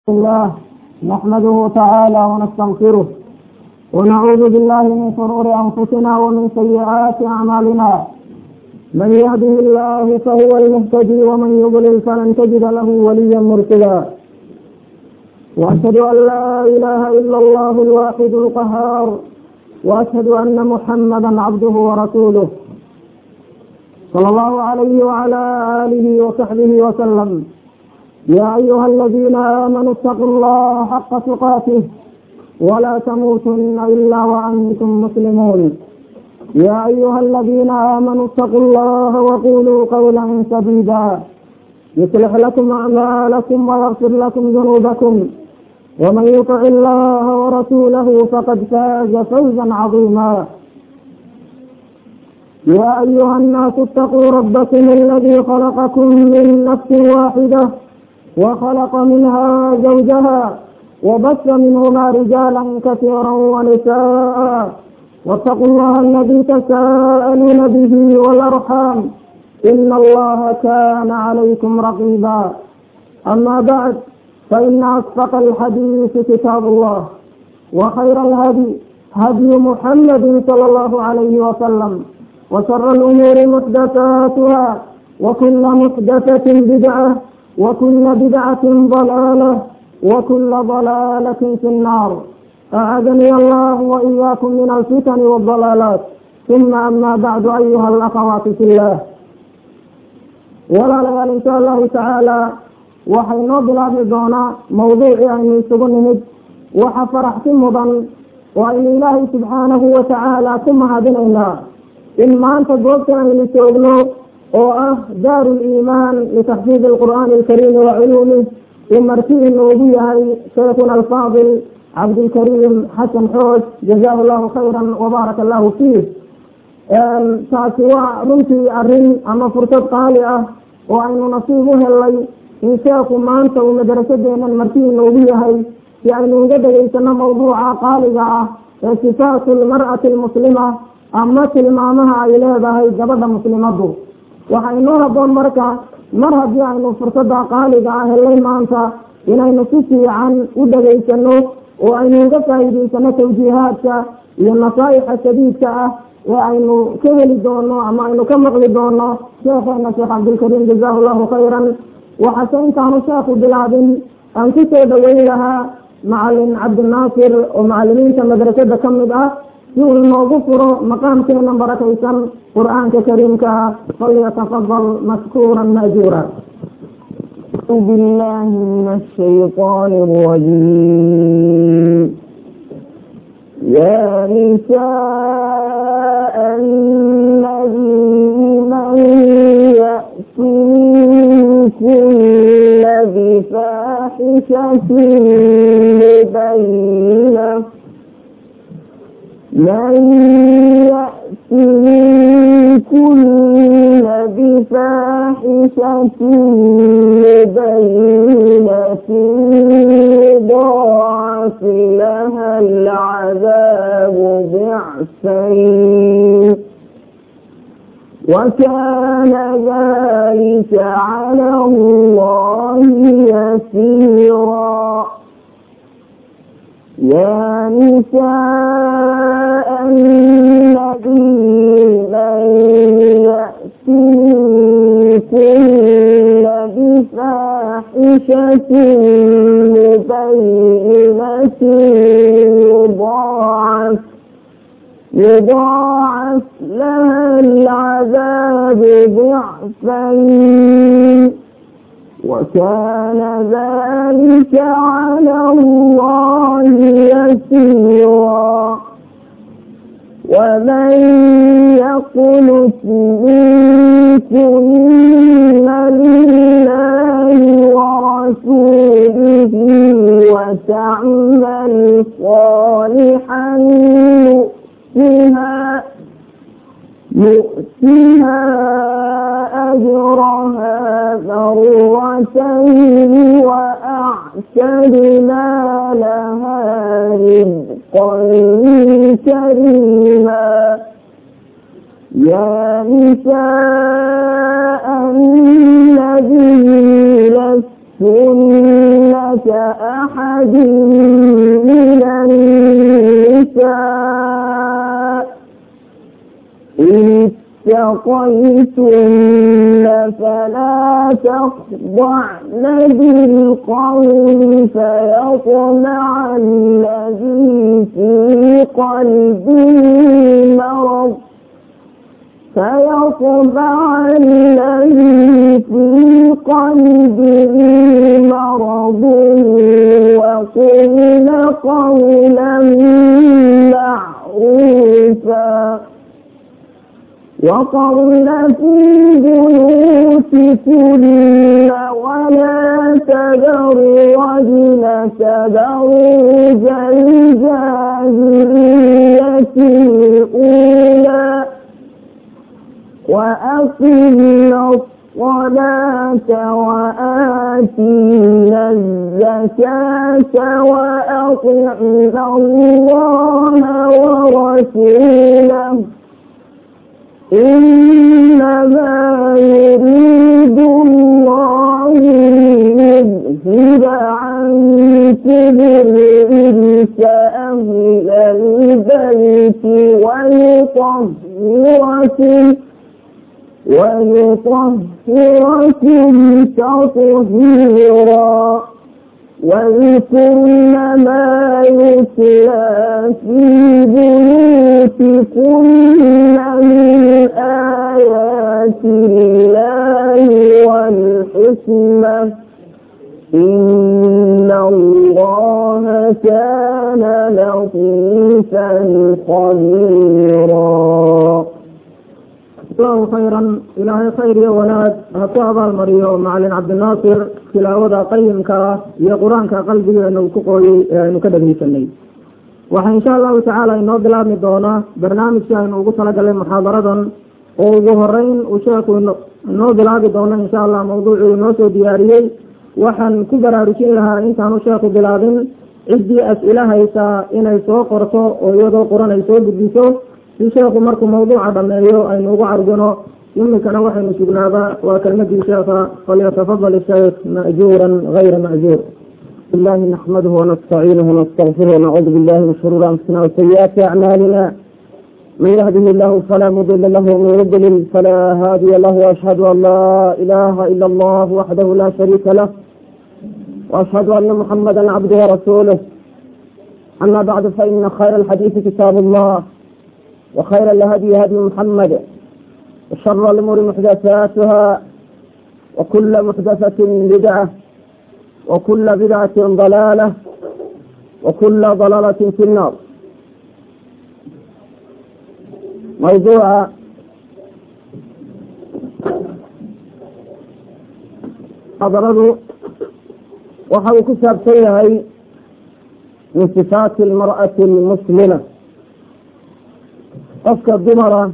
الله نحمده تعالى ونستغفره ونعوذ بالله من شرور انفسنا ومن سيئات اعمالنا من يهده الله فهو المهتدي ومن يضلل فلن تجد له وليا مرشدا واشهد ان لا اله الا الله الواحد القهار واشهد ان محمدا عبده ورسوله صلى الله عليه وعلى اله وصحبه وسلم يا أيها الذين آمنوا اتقوا الله حق تقاته ولا تموتن إلا وأنتم مسلمون يا أيها الذين آمنوا اتقوا الله وقولوا قولا سديدا يصلح لكم أعمالكم ويغفر لكم ذنوبكم ومن يطع الله ورسوله فقد فاز فوزا عظيما يا أيها الناس اتقوا ربكم الذي خلقكم من نفس واحدة وخلق منها زوجها وبث منهما رجالا كثيرا ونساء واتقوا الله الذي تساءلون به والارحام ان الله كان عليكم رقيبا اما بعد فان اصدق الحديث كتاب الله وخير الهدي هدي محمد صلى الله عليه وسلم وشر الامور محدثاتها وكل محدثه بدعه وكل بدعة ضلالة وكل ضلالة في النار أعاذني الله وإياكم من الفتن والضلالات ثم أما بعد أيها الأخوات في الله ولا ليال إن شاء الله تعالى waxaynoo bilaabi doonaa mawduucii aynu isugu nimid waxa faraxsi mudan oo aynu ilaahay subxaanahu watacaala ku mahadinaynaa in maanta goobtan aynu joogno oo ah daaru liimaan litaxfiid alqur'aani alkariimi wa culuumih uu marti inoogu yahay shaykhuna alfaadil cabdilkariim xasan xoos jazaahu llahu khayran wabaaraka allahu fiih taasi waa runtii arrin ama fursad qaali ah oo aynu nasiib u helay in sheekhu maanta uu madrasadeenan marti inoogu yahay si aynu uga dhegaysano mawduuca qaaliga ah ee sifaatu lmar'ati almuslima ama tilmaamaha ay leedahay gabadha muslimadu waxaa inoo haboon marka mar haddii aynu fursada qaaliga ah helay maanta inaynu si fiican u dhegaysano oo aynu uga faa'iidaysano tawjiihaadka iyo nasaa'ixa shadiidka ah ee aynu ka heli doono ama aynu ka maqli doono sheekheena sheekh cabdilkariim jazaahu llahu khayran waxaase intaanu sheekhu bilaabin aan ku soo dhaweyn lahaa macalin cabdinaasir oo macalimiinta madrasada ka mid ah si uu inoogu furo maqaamkeena barakaysan qur-aanka kariimka falyatafadal mashkuura maajuura بالله من الشيطان الرجيم يا نساء النبي من يأت منكن بفاحشة مبينة من يأت منكن بفاحشة مبينة يضاعف لها العذاب ضعفين وكان ذلك على الله يسيرا يا نساء النبي من يأت منكن بفاحشة مبينة يضاعف يضاعف لها العذاب ضعفين وكان ذلك على الله يسيرا ومن يقنت منكن لله ورسوله وتعمل صالحا نؤتها نؤتها أجرها مرتين وأعتدنا لها رزقا كريما يا نساء النبي لستن أحد من النساء إن اتقيتن فلا تخضعن بالقول فيطمع الذي في قلبه مرض فيطبع الذي في قلبه مرض وقل قولا معروفا وقرن في بيوتكن ولا تبرجن تبرج الجاهلية الأولى وأقمنا الصلاة وآتينا الزكاة وأطعنا الله ورسوله إنما يريد الله ليذهب عنكم الرجس أهل البيت ويطهركم ويطهركم تطهيرا واذكرن ما يتلى في بيوتكن من آيات الله والحكمة إن الله كان لطيفا خبيرا allahu khayran ilaahay khayr iyo wanaag ha ku abaalmariyo macalin cabdinaasir tilaawada qayimka ah iyo qur-aanka qalbigeena uu ku qooyey ee aynu ka dhegeysanay waxaa insha allahu tacaala inoo bilaabmi doonaa barnaamijkii aynu ugu talagalay muxaadaradan oo ugu horeyn uu sheekhu inoo bilaabi doono insha allah mawduucuu inoo soo diyaariyey waxaan ku baraarujin lahaa intaanu sheekhu bilaabin ciddii as-ila haysaa inay soo qorto oo iyadoo qoran ay soo gudbiso si sheekhu markuu mawduuca dhameeyo aynu ugu cargano imikana waxaynu sugnaaba waa kelmadii sheekha falyatafadal sheekh ma'juuran gayra ma'juur الله نحمده ونستعينه ونستغفره ونعوذ بالله من شرور انفسنا وسيئات اعمالنا من يهده الله فلا مضل له ومن يضلل فلا هادي له واشهد ان لا اله الا الله وحده لا شريك له واشهد ان محمدا عبده ورسوله اما بعد فان خير الحديث كتاب الله وخير الهدي هدي محمد وشر الأمور محدثاتها وكل محدثة بدعة وكل بدعة ضلالة وكل ضلالة في النار موضوع حضرته وحو كتاب سيهي من صفات المرأة المسلمة qofka dumara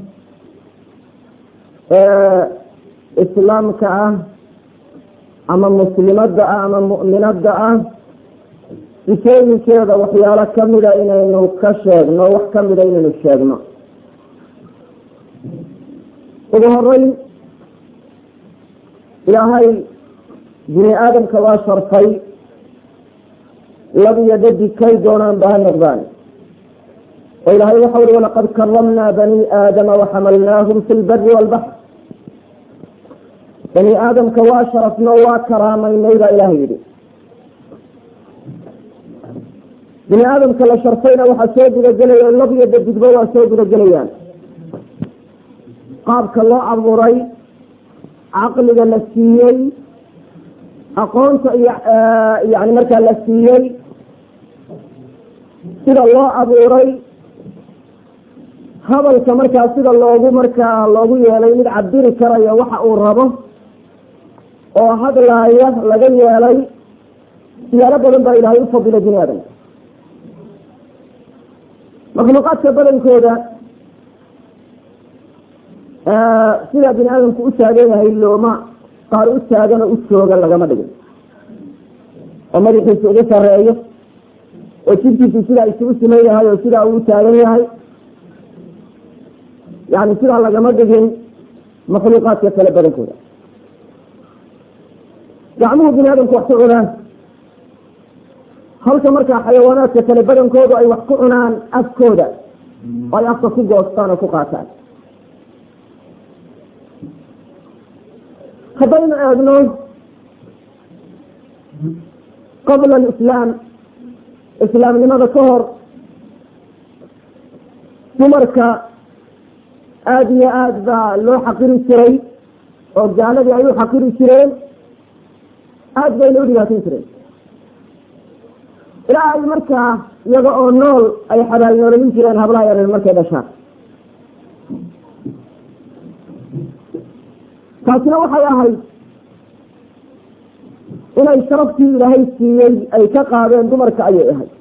ee islaamka ah ama muslimadda ah ama mu'minadda ah sifooyinkeeda waxyaalo kamida inaynu ka sheegno wax kamida inaynu sheegno ugu horeyn ilaahay bini aadamka waa sharfay lab iyo dhadig kay doonaan ba ha noqdaan oo ilahay waxau uhi walaqad karamnaa bani aadama waxamalnaahum fi lbari walbaxr bani aadamka waa sharafno waa karaamaynay baa ilahay yidhi bini aadamka la sharfayna waxaa soo gudagelaya lab iyo dadigba waa soo gudagelayaan qaabka loo abuuray caqliga la siiyey aqoonta iyo yani markaa la siiyey sida loo abuuray hadalka markaa sida loogu markaa loogu yeelay mid cabiri karayo waxa uu rabo oo hadlaaya laga yeelay siyaalo badan baa ilaahay u fadilay bini aadamka makhluuqaadka badankooda sidaa bini aadamku u taagan yahay looma qaar u taagan oo u joogan lagama dhigin oo madaxiisa ugu sareeyo oo jirkiisu sidaa isugu siman yahay oo sidaa uu taagan yahay yani sidaa lagama dhigin makhluuqaadka kale badankooda gacmuhu bini aadamku wax ku cunaan halka markaa xayawaanaadka kale badankoodu ay wax ku cunaan afkooda oo ay afka ku goostaan oo ku qaataan haddaynu eegno qabla alislaam islaamnimada ka hor dumarka aada iyo aada baa loo xaqiri jiray oo gaaladii ay u xaqiri jireen aada bayna u dhibaatin jireen ilaa ay markaa iyaga oo nool ay xabaalnoolayin jireen hablaha yareen markay dhashaan taasina waxay ahayd inay sharaftii ilaahay siiyey ay ka qaadeen dumarka ayay ahayd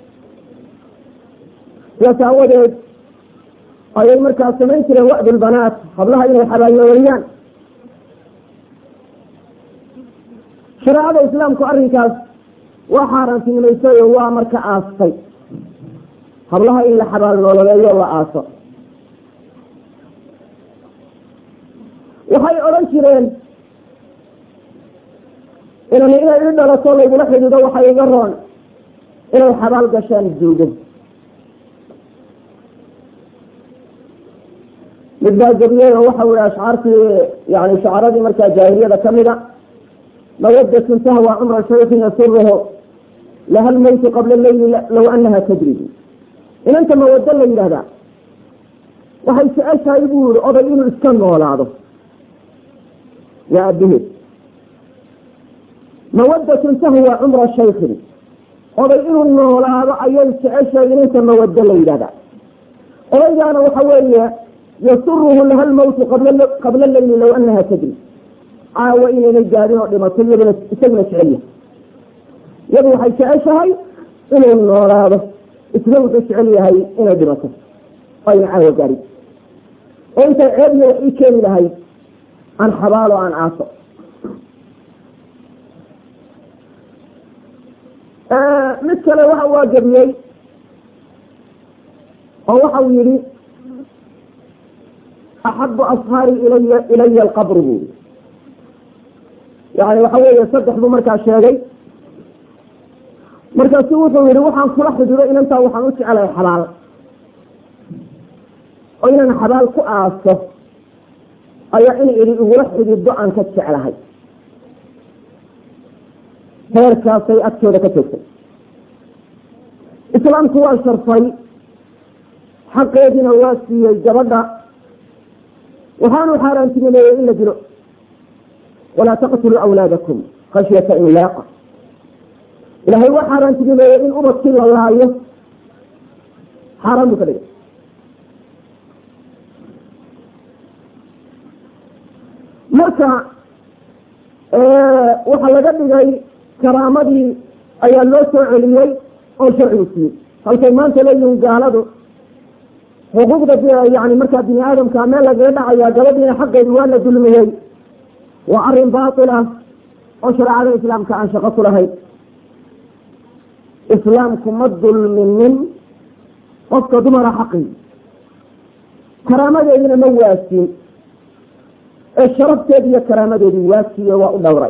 sidaas aawadeed ayay markaa samayn jireen wa'dulbanaat hablaha inay xabaalnooliyaan shareecada islaamku arrinkaas waa xaaraantinimaysay oo waa marka aastay hablaha in la xabaalnoololeeyo la aaso waxay odhan jireen inan inay i dhalato laygula xidido waxay iga roon inay xabaal gashaan duugan mid baa gebiyey oo waxau yihi ashcaartii yani shacaradii markaa jaahiliyada kamida mawadatun tahwa cumra shaykin yasuruhu laha lmowtu qabla leyli low anaha tadribu inanta mawado la yidhahdaa waxay jeceshahay buu yihi oday inuu iska noolaado waa abiheed mawadatun tahwa cumra shaykin oday inuu noolaado ayay jeceshahay inanta mawado la yidhahdaa odaygaana waxa weeye yasuruhu laha lmowtu qabla leyli low anaha tadri caawa inaynay gaadin oo dhimato iyaduna isaguna jecel yahay iyadu waxay jeceshahay inuu noolaado isna wuxuu jecel yahay inay dhimato ayna caawa gaadin oo intay ceebyo wax ii keeni lahayd aan xabaalo aan aaso mid kale waxa waa gebiyey oo waxau yihi axabu ashaari ilaya ilaya alqabru bu i yani waxa weeye saddex buu markaa sheegay markaasu wuxuu yihi waxaan kula xidido inantaa waxaan u jecelahay xabaal oo inaan xabaal ku aaso ayaa in idhi igula xidido aan ka jeclahay heerkaasay agtooda ka joogtay islaamku waa sharfay xaqeediina waa siiyey gabadha waxaanu xaaraantinimeeyey in la dilo walaa taqtuluu awlaadakum khashyata inlaaqa ilahay waa xaaraantinimeeyey in ubadkii la laayo xaaraan buu ka dhigay marka waxaa laga dhigay karaamadii ayaa loo soo celiyey oo sharcigu siiyey halkay maanta leeyihin gaaladu xuquuqda yani markaa bini aadamka meel lagaga dhacaya gabadhiina xaqeedi waa la dulmiyey waa arrin baatil ah oo shareecada islaamka aan shaqo ku lahayn islaamku ma dulminin qofka dumara xaqii karaamadeedina ma waasin ee sharafteedi iyo karaamadeedii waasiyo waa u dhowray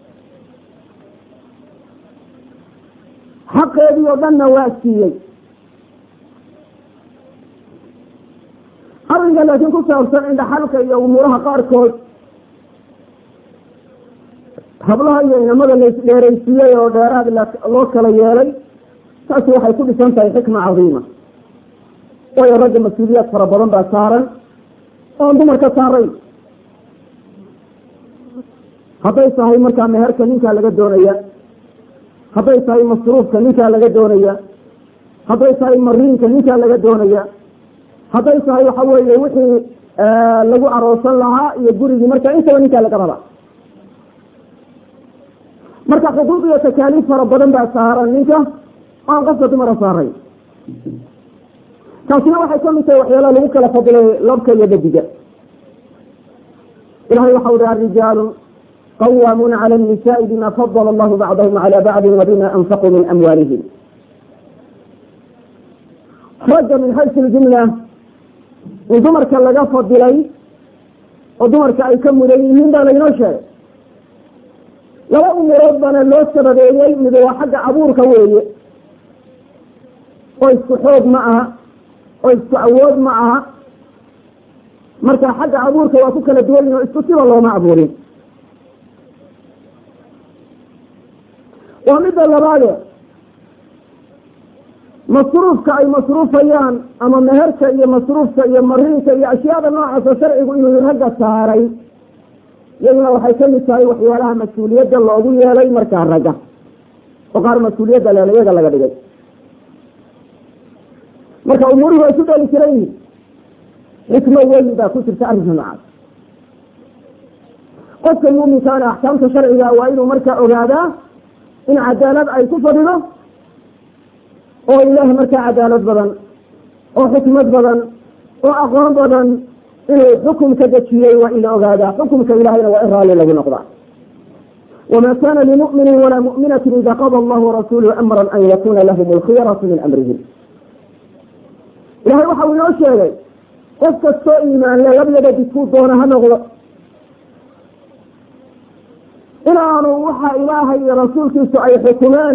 xaqeedii oo dhanna waa siiyey arrinka laakiin ku saabsan indhaxalka iyo umuuraha qaarkood hablaha iyo inamada laisdheeraysiiyey oo dheeraad loo kala yeelay taasi waxay ku dhisan tahay xikma cadiima waayo ragga mas-uuliyaad fara badan baa saaran oon dumarka saarayn hadday tahay markaa meherka ninkaa laga doonaya hadday tahay masruufka ninkaa laga doonaya hadday tahay mariinka ninkaa laga doonaya hadday tahay waxa weeye wixii lagu aroosan lahaa iyo gurigii marka intaba ninkaa laga rabaa marka xuquuq iyo takaaliif fara badan baa saaran ninka aan qofka dumara saaray taasina waxay kamid tahay waxyaalaha lagu kala fadilay labka iyo dadiga ilahay waxa uhi arijaalu qawaamuuna cala الnisaءi bima fadl allahu bacdahum calى bacdi wabima anfaquu min amwaalihim ragga min xaysu ljumla in dumarka laga fadilay oo dumarka ay ka mudan yihiin baa laynoo sheegay laba umurood baana loo sababeeyey mid waa xagga abuurka weeye oo isku xoog ma aha oo isku awood ma aha marka xagga abuurka waa ku kala duwan yihin oo isku siba looma abuurin waa midda labaade masruufka ay masruufayaan ama meherka iyo masruufka iyo mariinka iyo ashyaada noocaasa sharcigu inuu ragga saaray iyaduna waxay kamid tahay waxyaalaha mas-uuliyadda loogu yeelay markaa ragga oo qaar mas-uuliyadda leel iyaga laga dhigay marka umuurihi way isu dheeli jiran yihin xikmo weyn baa ku jirta arrinka noocaas qofka muuminkaana axkaamta sharciga waa inuu markaa ogaadaa in cadaalad ay ku fadhido oo ilaah markaa cadaalad badan oo xikmad badan oo aqoon badan inuu xukumka dejiyey waa in la ogaadaa xukumka ilahayna waa in raalli lagu noqdaa wma kana limumini walaa muminati ida qada allahu warasuluhu amra an yakuna lahum alkhiyaratu min amrihim ilahay waxa uu inoo sheegay qof kastoo iimaanle labyada didkuu doona ha noqdo inaanu waxa ilaahay iyo rasuulkiisu ay xukumeen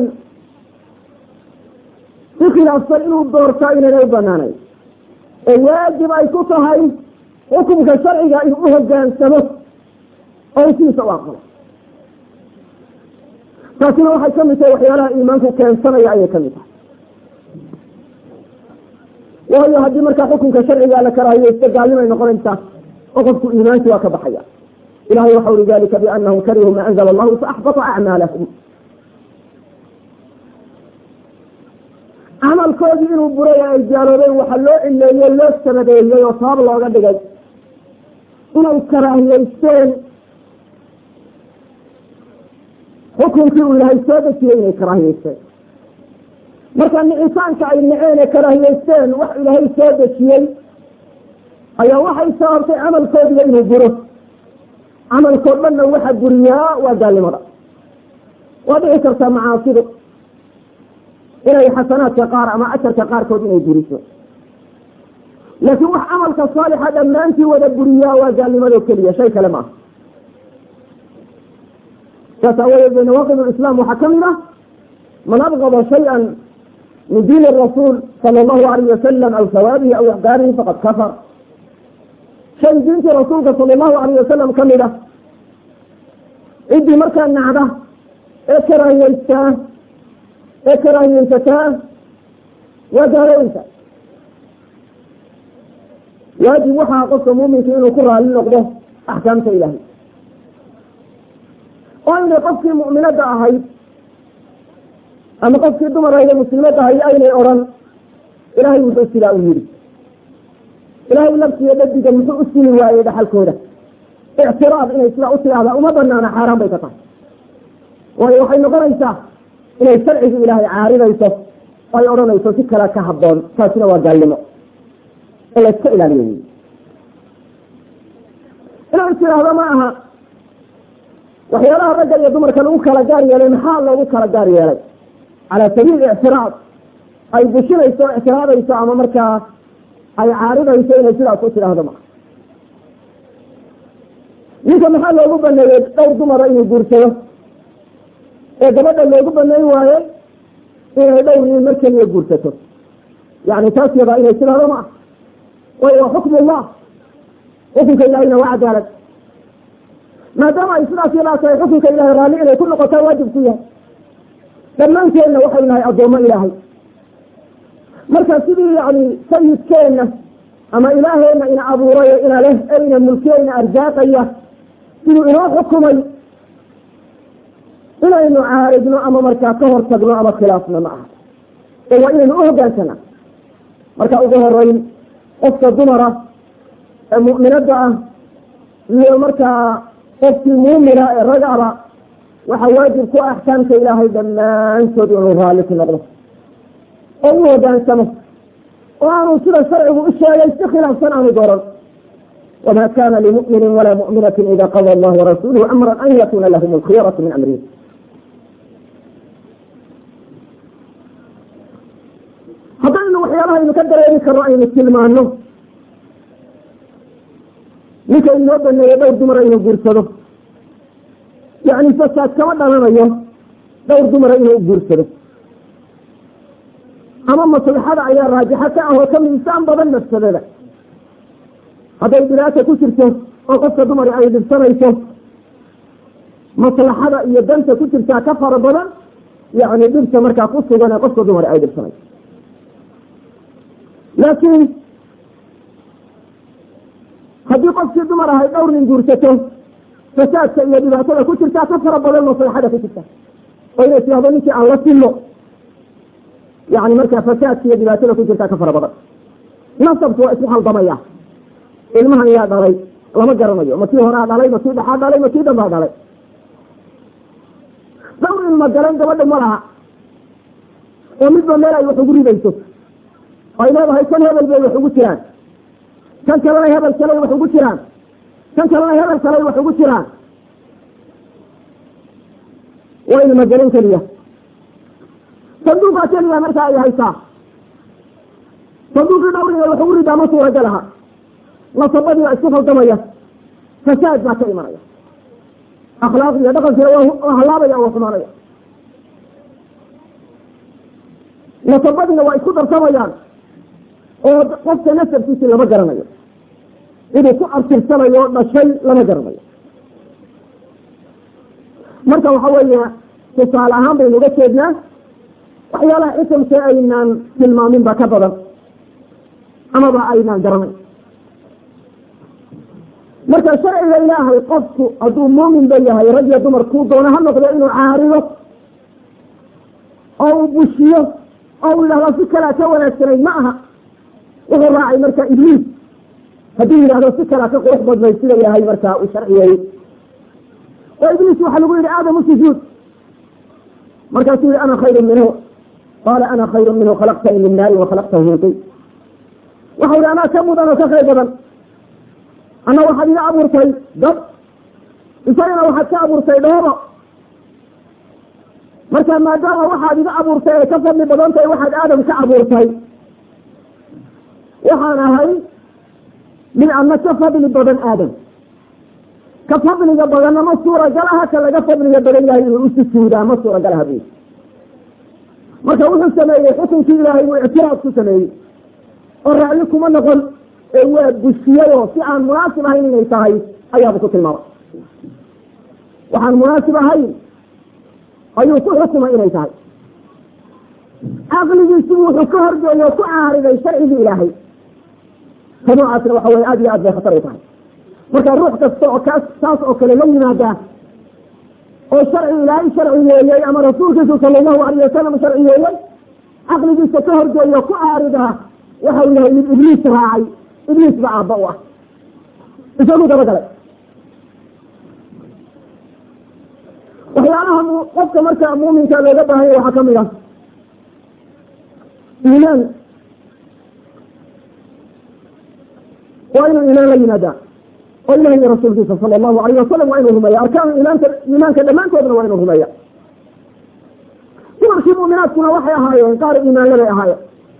si khilaafsan inuu doortaa inayna u banaanayn oo waajib ay ku tahay xukumka sharciga inuu u hogaansamo oo siisa u aqbalo taasina waxay kamid tahay waxyaalaha iimaanku keensanaya ayay kamid tahay waayo haddii markaa xukunka sharciga la karaahiyeysto gaalnimay noqonaysaa oo qofku iimaanki waa ka baxaya ilahay waxa uri dalika bianahum karihuu ma anzla allahu faaxbata acmaalahum camalkoodii inuu buray ay gaaloobeen waxa loo cileeyey loo sabadeeyey oo sabab looga dhigay inay karaahiyeysteen xukunkii uu ilaahay soo dejiyey inay karaahiyeysteen marka nicitaanka ay naceen ee karaahiyeysteen wax ilaahay soo dejiyey ayaa waxay sababtay camalkoodiga inuu buro camalkoo dhanna waxa buriyaa waa gaalnimada waa dhici kartaa macaasidu inay xasanaadka qaar ama ajarka qaarkood inay buriso laakiin wax camalka saalixa dhammaantii wada buriyaa waa gaalnimado keliya shay kale maaha saas aawadeed bay nawaaqid lislaam waxaa kamid ah man abgada shaya min diin rasuul sala allahu alayh wasalam aw sawaabihi aw ixdaarihi faqad kafar shay diintii rasuulka sala allahu alayh wasalam kamid ah ciddii markaa nacda ee karaahiyeystaa ee karaahiyeysataa waa gaalooyinka waajib waxaa qofka muuminka inuu ku raali noqdo axkaamta ilahay oo aynay qofkii mu'minadda ahayd ama qofkii dumarayda muslimadda ahay aynay odhan ilaahay muxuu sidaa u yidhi ilaahay labsiyo dhadiga muxuu u sini waayey dhaxalkooda ictiraad inay sidaa u tidhaahdaa uma banaana xaaraan bay ka tahay waayo waxay noqonaysaa inay sharcigii ilaahay caaridayso oo ay odhanayso si kale ka habboon taasina waa gaalnimo in la iska ilaaliyo wy inuu is tidhaahdo ma aha waxyaalaha ragga iyo dumarka lagu kala gaar yeelay maxaa loogu kala gaar yeelay calaa sabiil ictiraad ay bushinayso o ictiraadayso ama markaa ay caaridayso inay sidaas u tidhaahdo maa ninka maxaa loogu baneeyey dhowr dumara inuu guursado ee gabadha loogu baneyn waaye inay dhowr nin mar keliya guursato yani taas yadaa inay tidhaahdo ma ah waayo waa xukm ullah xukunka ilahayna waa cadaalad maadaama ay sidaas yadaa tahay xukunka ilahay raalli inay ku noqotaa waajib ku yahay dhammaanteenna waxaynu nahay addoommo ilaahay marka sidii yani sayidkeenna ama ilaaheenna ina abuurayo ina leh ee ina mulkiyo ina arsaaqaya siduu inoo xukumay inaynu caaridno ama markaa ka hor tagno ama khilaafno ma aha ee waa inaynu uhoggaansana marka ugu horeyn qofka dumara ee mu'minadda ah iyo markaa qofkii muumina ee ragaba waxaa waajib ku axkaamka ilaahay dhammaantood inuu raalli ku noqdo oo u hoggaansamo oo aanu sida sharcigu u sheegay si khilaafsan aanu dooran wma kana limumini walaa muminati ida qada allah warasuluhu amra an yakuna lahum alkhiyaratu min amrihi haddaynu waxyaalaha aynu ka dareemi karno aynu tilmaano ninka inoo baneeyo dhowr dumara inuu guursado yani fasaad kama dhalanayo dhowr dumara inuu guursado ama maslaxada ayaa raajixa ka ah oo ka miisaan badan mafsadada hadday dhibaata ku jirto oo qofka dumari ay dhibsanayso maslaxada iyo danta ku jirtaa ka fara badan yani dhibta markaa ku sugan ee qofka dumari ay dhibsanayso laakiin haddii qofkii dumar ahay dhowr nin guursato fasaadka iyo dhibaatada ku jirtaa ka fara badan maslaxada ku jirta oo inay tidhahdo ninkii aan la silo yani markaa fasaadka iyo dhibaatada ku jirtaa ka fara badan nasabku waa isku haldamaya ilmahan yaa dhalay lama garanayo ma kii horaa dhalay ma kii dhexaa dhalay ma kii dambaa dhalay dhowr ilma galan gabadha ma laha oo midba meel ay wax ugu ridayso ay leedahay kan hebel bay wax ugu jiraan kan kalena hebel kaley wax ugu jiraan kan kalena hebel kaley wax ugu jiraan waa ilma gelin keliya sanduuqaa keliya markaa ay haysaa sanduuqii dhawriga wax ugu ridaa ma suuragal aha nasabadii waa isku khaldamaya fasaad baa ka imanaya akhlaaq iyo dhaqankiina waa halaabaya waa xumaanaya nasabadiina waa isku darsamayaan oo qofka nasabkiisii lama garanayo inuu ku artirsanayo dhashay lama garanayo marka waxa weeye tusaale ahaan baynu uga jeednaa waxyaalaha xisamka aynaan tilmaamin ba ka badan amaba aynaan garanayn marka sharciga ilaahay qofku hadduu muumin ba yahay rag iyo dumar kuu doono ha noqdo inuu caarido oo uu bushiyo oo uu yidhahdo si kalea ka wanaagsanayd ma aha wuxuu raacay marka ibliis hadduu yidhahdo si kalea ka qurux badnayd sida ilaahay markaa uu sharciyeeyey oo ibliis waxaa lagu yihi aadamu sujuud markaasuu yihi ana khayru minhu qaala ana khayru minhu khalaqtani min naari wa khalaqtahu min tin waxau yihi anaa ka mudan oo ka khayr badan ana waxaad iga abuurtay dad isagana waxaad ka abuurtay dhoobo marka maadaama waxaad iga abuurtay ay ka fadli badan tahay waxaad aadam ka abuurtay waxaan ahay mid adna ka fadli badan aadam ka fadliga badanna ma suuragalaha ka laga fadliga badan yahay inuu usujuudaa ma suuragalaha bu marka wuxuu sameeyey xukunkii ilaahay wuu ictiraaf ku sameeyey oo raacyo kuma noqon ee waa bushiyado si aan munaasib ahayn inay tahay ayaaba ku tilmaamay waxaan munaasib ahayn ayuu ku xukumay inay tahay caqligiisibu wuxuu ka horgeeyo ku caariday sharcigii ilaahay ka noocaasna waxa weye aad iyo aad bay khatar u tahay marka ruux kasta oo kaas saas oo kale la yimaada oo sharci ilaahay sharciyeeyey ama rasuulkiisu sala allahu alayh wasalam sharciyeeyey caqligiisa ka horgeeyo ku caarida waxau yahay mid ibliis raacay ibliis ba aabba u ah isagu dabagalay waxyaalaha qofka marka muuminka looga baahanya waxaa kamid ah iimaan waa inuu iimaan la yimaadaa oo ilahi iyo rasuulkiisa sala allahu alayh wasalam waa inuu rumeeya arkaan iimaanka iimaanka dhammaantoodna waa inuu rumeeya dumarkii mu'minaadkuna waxay ahaayeen qaar iimaanle bay ahaayeen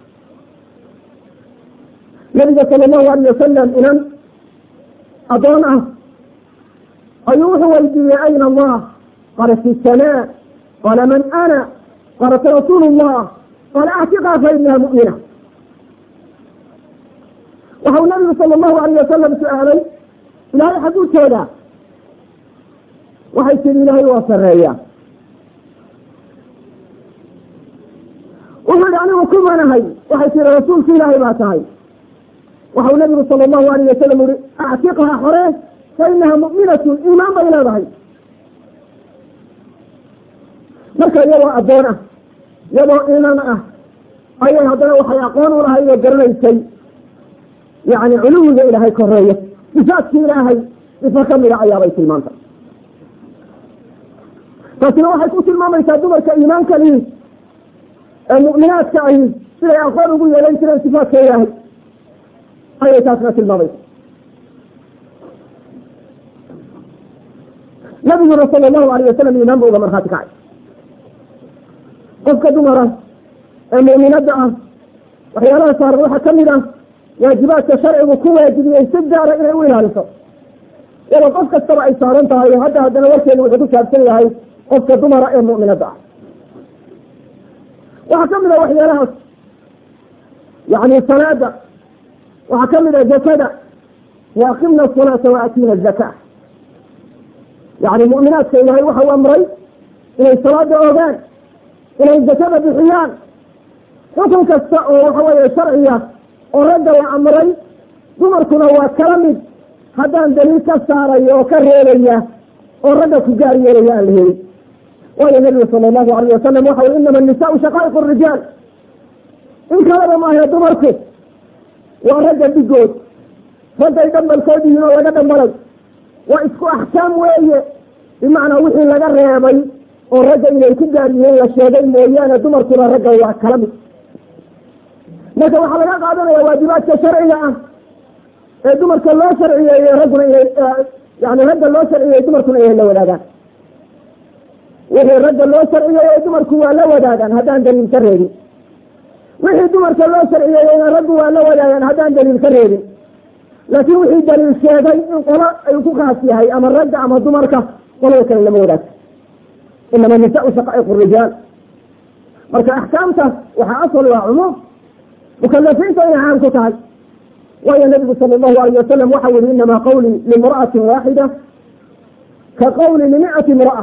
nabiga sala allahu alayh wasalam inan adoon ah ayuu wuxuu weydiiyey ayna allah qala fi samaa qala man ana qalat rasuulu llah qala actiqaa fa inaha mu'mina waxau nabigu sala allahu alayh wasalam su-aalay ilaahay xagguu joogaa waxay tihi ilaahay waa sareeya wuxuu yihi anigu kumanahay waxay tihi rasuulka ilaahay baa tahay waxau nabigu sala allahu alayh wasalam yihi actiqha xore fa inaha mu'minatun iimaan bay leedahay marka iyadoo addoon ah iyadoo iimaan ah ayay haddana waxay aqoon u lahayd oo garanaysay yani culuwiga ilaahay koreeyo sifaadki ilaahay sifa kamida ayaabay tilmaanta taasina waxay ku tilmaamaysaa dumarka iimaanka lihi ee mu'minaadka ahi siday aqoon ugu yeelan jireen sifaadka ilaahay ayay taasna tilmaamaysa nabiguna sala allahu alayh wasalam iimaan ba uga markhaati kacay qofka dumara ee mu'minada ah waxyaalaha saaran waxaa kamid ah waajibaadka sharcigu ku waajibiyey si gaara inay u ilaaliso iyadoo qof kastaba ay saaran tahay hadda haddana warkeenu wuxuu ku saabsan yahay qofka dumara ee mu'minada ah waxaa kamid a waxyaalahaas yani salaada waxaa kamid ah zakada waaqimna asalaata waaatiina azaka yani mu'minaadka ilaahay waxa u amray inay salaada ogaan inay zakada bixiyaan xukun kasta oo waxa weeye sharciya oo ragga la amray dumarkuna waa kala mid haddaan daliil ka saaraya oo ka reebaya oo ragga ku gaar yeelaya aan la helin waayo nabigu sala allahu alayh wasalam waxa ui inama nisaau shaqaa'iq rijaal in kalaba maahe dumarku waa ragga dhigood raggay dhambalkood yihiin oo laga dhambalay waa isku axkaam weeye bimacnaa wixii laga reebay oo ragga inay ku gaar yihiin la sheegay mooyaane dumarkuna ragga waa kala mid marka waxaa laga qaadanaya waajibaadka sharciga ah ee dumarka loo sharciyeeye ragguna inay yani ragga loo sharciyeeye dumarkuna inay la wadaagaan wixii ragga loo sharciyeeye dumarku waa la wadaagaan haddaan daliil ka reebin wixii dumarka loo sharciyeeyeyna raggu waa la wadaagaan haddaan daliil ka reebin laakiin wixii daliil sheegay in qolo ay ku khaas yahay ama ragga ama dumarka qolada kale lama wadaagto inama nisaau shaqaa'iq rijaal marka axkaamtaas waxaa asal waa cumuum mukalafiinta inay caam ku tahay waayo nabigu sala allahu alayh wasalam waxa yihi inama qawlii limra'atin waaxida ka qawli limi'ati imra'a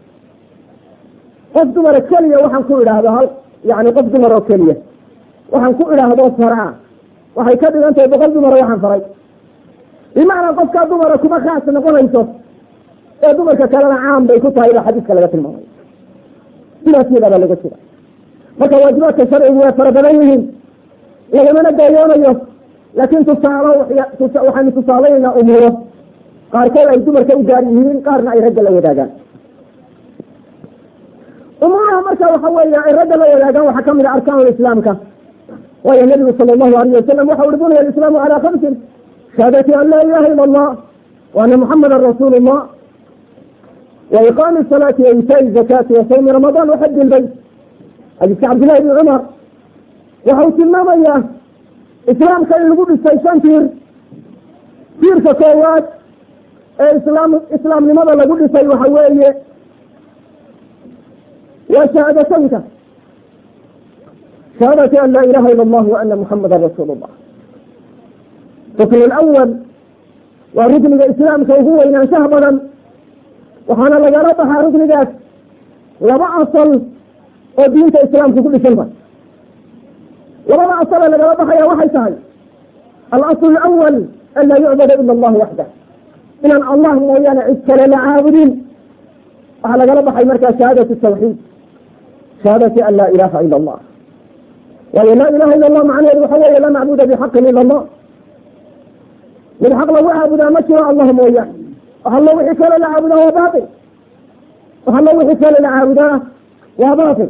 qof dumara keliya waxaan ku idhaahdo hal yani qof dumar oo keliya waxaan ku idhaahdo faraa waxay ka dhigan tahay boqol dumara waxaan faray bimacnaa qofkaa dumara kuma khaas noqonayso ee dumarka kalena caam bay ku tahay baa xadiiska laga tilmaamay sidaas yadaabaa laga jira marka waajibaadka sharcigu way fara badan yihiin lagamana daayoonayo laakiin tusaalo waxaynu tusaalaynaa umuuro qaarkood ay dumarka u gaar yihiin qaarna ay ragga la wadaagaan umuuraha marka waxa weeye ay ragga la wadaagaan waxaa kamid a arkaan islaamka waayo nabigu sala allahu alayh wasalam waxa uri bunya alislaamu calaa khamsin shahaadati an laa ilaha ila allah wa ana muxamadan rasuulu llah wa iqaami salaati wa itaai zakati wa sawmi ramadaan wa xaji lbayt xadiiska cabdillahi bni cumar waxa uu tilmaamayaa islaamka in lagu dhisay shan tiir tiirka koowaad ee islaam islaamnimada lagu dhisay waxa weeye waa shahaadatanka shahaadati an laa ilaha ila allah wa ana muxamadan rasuulu llah rukn lawal waa rukniga islaamka ugu weynaanshaha badan waxaana lagala baxaa ruknigaas laba asal oo diinta islaamka ku dhisan tahay labada asal ee lagala baxaya waxay tahay alasl alawal an laa yucbada ila allah waxdah inaan allah mooyaane cid kale la caabudin waxaa lagala baxay markaa shahaadatu tawxiid shahaadati an laa ilaha ila allah waayo laa ilaha ila allah macnaheedu waxa weeye laa macbuda bixaqin ila allah mid xaq lagu caabudaa ma jiro allah mooyaane waxallo wixii kale la caabudaa waa bail waxallo wixii kale la caabudaa waa batil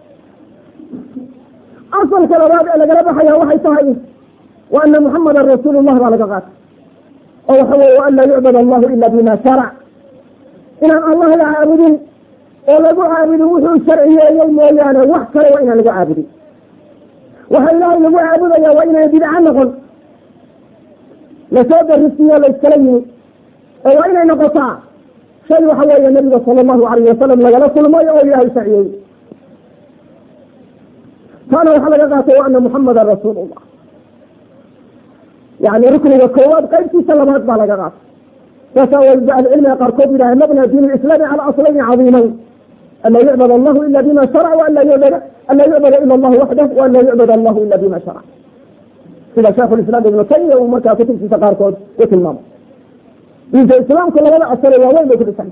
asalka labaad ee lagala baxaya waxay tahay wa ana muxamadan rasuulu llah baa laga qaatay oo waxa weye wa an laa yucbad allahu ila bima sharac inaan allah la caabudin oo lagu caabudin wuxuu sharciyeeyey mooyaane wax kale waa inaan lagu caabudin waxa ilaahay lagu caabudaya waa inaan bidca noqon lasoo darisiyo layskala yimi oo waa inay noqotaa shay waxa weeye nabiga sala allahu alayh wasalam lagala kulmay oo ilaahay sharciyey taana waxaa laga qaatay wa ana muxamadan rasuul llah yani rukniga koowaad qaybtiisa labaad baa laga qaatay saasaa waliba ahlicilmiga qaarkood yidhaha mabna diin lislaami cala aslayni cadiimayn an laa yucbad allahu ila bima sharac wa an laa yucbada an laa yucbada ila allah waxdah wa an laa yucbad allahu ila bima sharac sida sheekhu lislaam ibnu taymiya uu markaa kutubtiisa qaarkood ku tilmaamay diinta islaamku labada asale waaweyn bay ku dhisan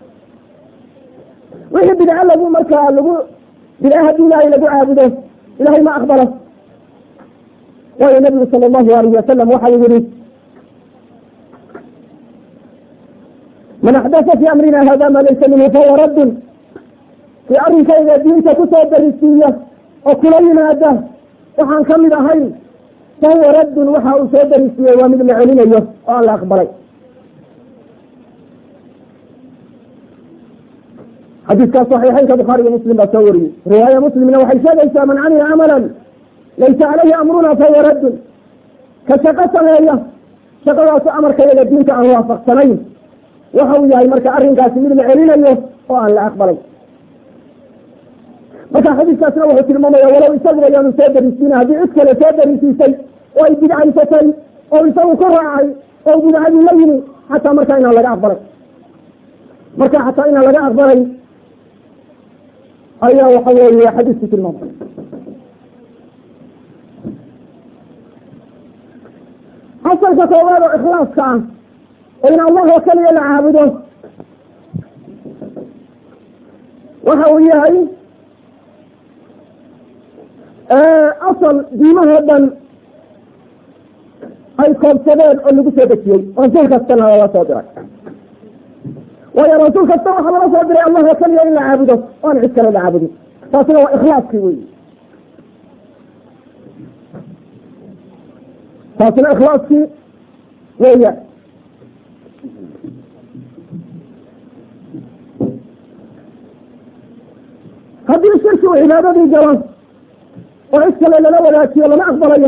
wixii bidco lagu markaa lagu bidca haddii ilaahay lagu caabudo ilahay ma aqbalo waayo nabigu sala allahu alayhi wasalam waxa uu yihi man axdasa fi amrina hada ma laysa minhu fahuwa raddun kii arrinkayga diinta kusoo darisiiya oo kula yimaada waxaan kamid ahayn fahuwa raddun waxa uu soo darisiiyey waa mid la celinayo oo aan la aqbalay xadiiskaas saxiixeynka bukhaari iyo muslim baa soo wariyey riwaaya muslimna waxay sheegaysaa man camila camalan laysa caleyhi amruna fahuwa raddun ka shaqo sameeya shaqadaasu amarkayaga diinta aan waafaqsanayn waxa uu yahay marka arrinkaasi mid la celinayo oo aan la aqbalay marka xadiiskaasna wuxuu tilmaamaya walow isaguba yaanu soo darisiina haddii cid kale soo darisiisay oo ay bidcaysatay oo isagu ku raacay oo bidcadii la yimi xataa markaa inaan laga aqbalay marka xataa inaan laga aqbalay ayaa waxa weeye xadiisku tilmaamay asalka koowaad oo ikhlaaska ah oo in allah oo keliya la caabudo waxa uu yahay asal diimahoo dhan ay koobsadeen oo lagu soo dejiyey rasuul kastana lala soo diray waayo rasuul kasta waxaa lala soo diray allah oo keliya in la caabudo o aan cid kale la caabudin taasina waa ikhlaaskii wey taasina ikhlaaskii weya haddii shirki uu cibaadadii galo oo cid kale lala wadaajiyo lama aqbalayo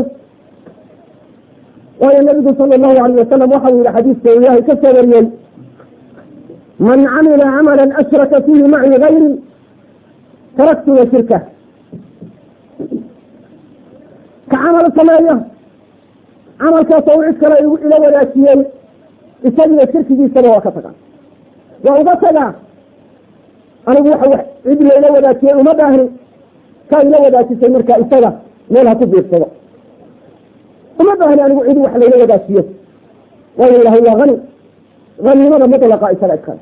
waayo nabigu sala allahu alayh wasalam waxa uu yihi xadiiska uu ilaahay ka soo wariyey man camila camala ashraka fiihi maci gayri taraktu wa shirka ka camal sameeyo camalkaas oo cid kale ila wadaajiyey isagiyo shirkigiisaba waa ka tagaa waa uga tagaa anigu waxa cid layla wadaajiyey uma baahni ka ila wadaajisay markaa isaga meel ha ku biirsado uma baahni anigu cid wax layla wadaajiyo waayo ilahay waa hani hanimada mutlaqa isaga iskale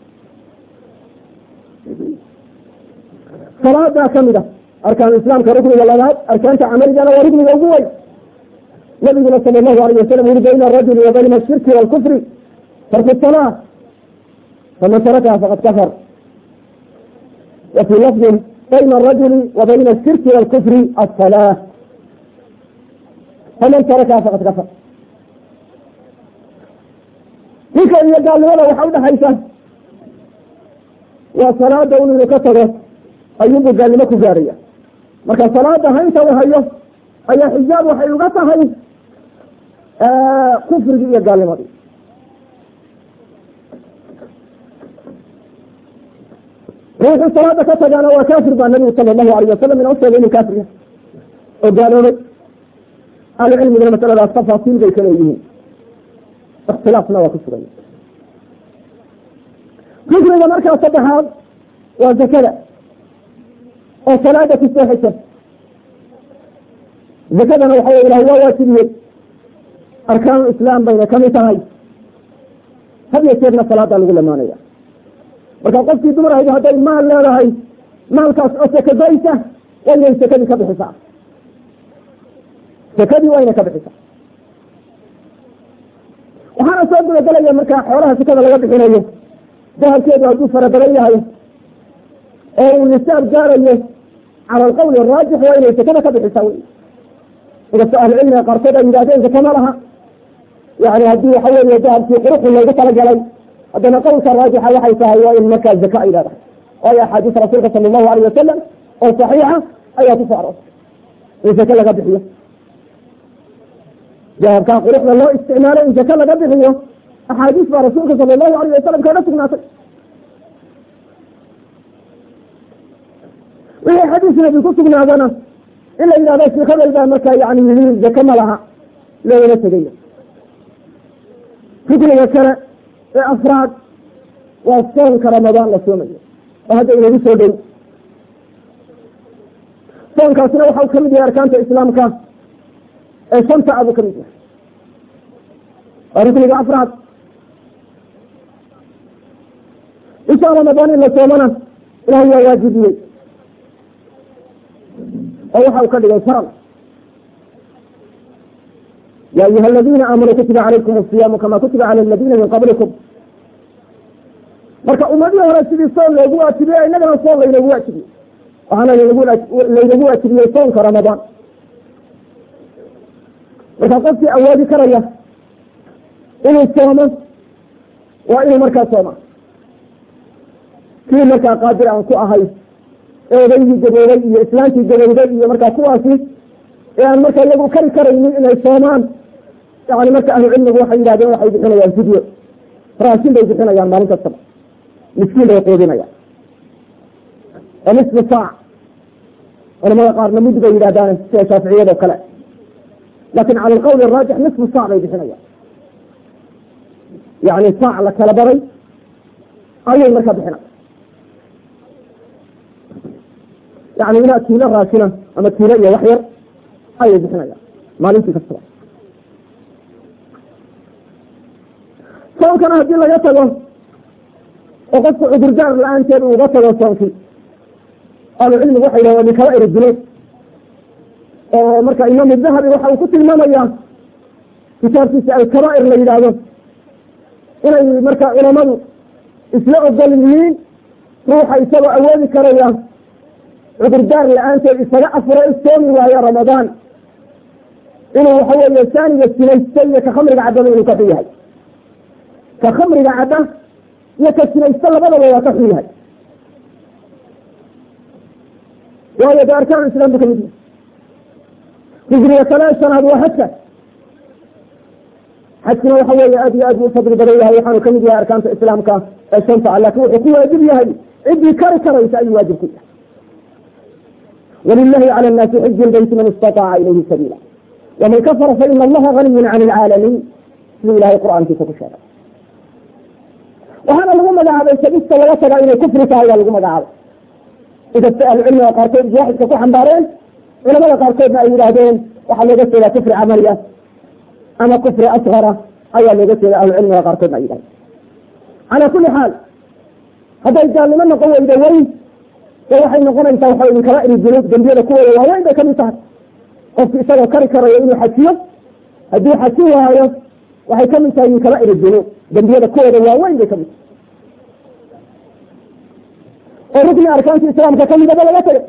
salaadaa kamid a arkaan islaamka rukniga labaad arkaanta camaligana waa rukniga ugu weyn nabiguna sala allahu alayh wasalam uri bayna arajuli wa bayna ashirki waalkufri tarku salaa faman tarakaha faqad kafar wa fii lafdin bayna arajuli wa bayna ashirki waalkufri asalaa faman tarakaha faqad kafar ninka iyo gaalnimada waxa udhaxaysa waa salaada un inuu ka tago ayuunbuu gaalnimo ku gaaraya marka salaada haynta u hayo ayaa xijaab waxay uga tahay kufrigii iyo gaalnimadii ruuxuu salaada ka tagaana waa kaafir baa nabigu sala allahu alayh wasalam ina usheegay inuu kaafir yahay oo gaaloobay ahlucilmigana masaladaas tafaasiil bay kale yihiin ikhtilaafna waa ku sugan kufriga markaa saddexaad waa zakada oo salaada ku soo xisa zakadana waxa wey ilahay waa waajibiyey arkaanu islaam bayna kamid tahay had iyo jeerna salaadaa lagu lamaanaya marka qofkii dumar ahayd hadday maal leedahay maalkaas oo sakadoysa waa inay sakadii ka bixisaa sakadii waa inay ka bixisaa waxaana soo gudagelaya markaa xoolaha sakada laga bixinayo dahabkeedu hadduu fara badan yahay oo uu nisaab gaarayo cala alqawli araajix waa inay sakada ka bixisaa wey inkastoo ahlucilmiga qaarkood ay yidhahdeen zaka ma laha yani haddii waxa weeye dahabkii quruxu loogu talagalay haddana qowlka raajixa waxay tahay waa in markaa zaka ay leedahay waayo axaadiis rasuulka sala allahu alayh wasalam oo saxiixa ayaa ku soo aroortay in zake laga bixiyo dahabkaa quruxda loo isticmaalo in zake laga bixiyo axaadiis baa rasuulka sala allahu alayh wasalam kaga sugnaatay wixii xadiis nabi ku sugnaadana in la yidhahdo sheekh hebel baa markaa yani yii zake ma laha loogama tegaya rukniga kale ee afraad waa soonka ramadaan la soomayo oo hadda inagu soo dhow soonkaasina waxau kamid yahay arkaanta islaamka ee shanta abuu kamid yahay waa rukniga afraad bisha ramadaan in la soomana ilahay waa waajibiyey oo waxa uu ka dhigay faral ya ayuha aladina aamanuu kutiba calaykum asiyaamu kama kutiba cala aladina min qablikum marka ummadihii hore sidii soon loogu waajibiyey inagana soon laynagu waajibiyey waxaana laynagu waajibiyey soonka ramadaan marka qofkii awoodi karaya inuu soomo waa inuu markaa sooma kii markaa qaadir aan ku ahay ee odaygii gaboobay iyo islaantii gabowday iyo markaa kuwaasi ee aan markaa iyagu kari karaynin inay soomaan yani marka ahlu cilmigu waxay yidhahdeen waxay bixinayaan fidyo raashin bay bixinayaan maalin kastaba miskiin bay quudinayaan oo nisfu saac culamada qaarna mud bay yidhahdaan sida shaaficiyado kale lakin cala alqawl araajix nisfu saac bay bixinayaan yani saac la kala baray ayay markaa bixinaya yani ilaa kiilo raashina ama kiilo iyo wax yar ayay bixinayaan maalintii kastaba soonkana haddii laga tago oo qofku cudurdaar la-aanteed uu uga tago soonkii ahlucilmigu waxay yidhahan waa min kabaa'ir dunuub oo marka imaam dahabi waxa uu ku tilmaamaya kitaabkiisa alkabaa'ir la yidhaahdo inay marka culamadu isla ogol yihiin ruuxa isagoo awoodi karaya cudurdaar la-aanteed isaga afuro soomi waayo ramadaan inuu waxa weeye saaniga sinaysta iyo ka khamriga caddaba inuu ka xun yahay ka khamriga cadda iyo ka sinaysta labadaba waa ka xun yahay waayo de arkaan islam bu kamid yahay rugniga kale shanaad waa xajka xajkuna waxa weeye aad iyo aad buu ufadli badan yahay waxaanu kamid yahay arkaanta islaamka ee shanta ah lakin wuxuu ku waajib yahay ciddii kari karaysa ayuu waajib ku yahay wlilahi calى الnaasi xiji lbeyti man istaطaaca ilayhi sabiila waman kafara faina allaha ganiyu can اlcaalamiin siduu ilahay qur'aankiisa ku sheegay waxaana lagu magacaabay sabista laga tagaa inay kufri tahay baa lagu magacaabay inkasta ahlucilmiga qaarkood jaaxidka ku xambaareen culamada qaarkoodna ay yidhaahdeen waxaa looga jeedaa kufri camaliya ama kufri asgara ayaa looga jeeda ahlucilmiga qaarkoodna ay yidhahdeen calaa kuli xaal hadday gaalnimo noqon weydo weyn de waxay noqonaysaa waxa min kabaa'ir dunuub dembiyada kuwooda waaweyn bay kamid tahay qofki isagoo kari karayo inuu xajiyo hadduu xaji waayo waxay kamid tahay min kabaa'ir dunuub dembiyada kuwooda waaweyn bay kamid tahay oo rukni arkaanti islaamka kamidaba laga tagay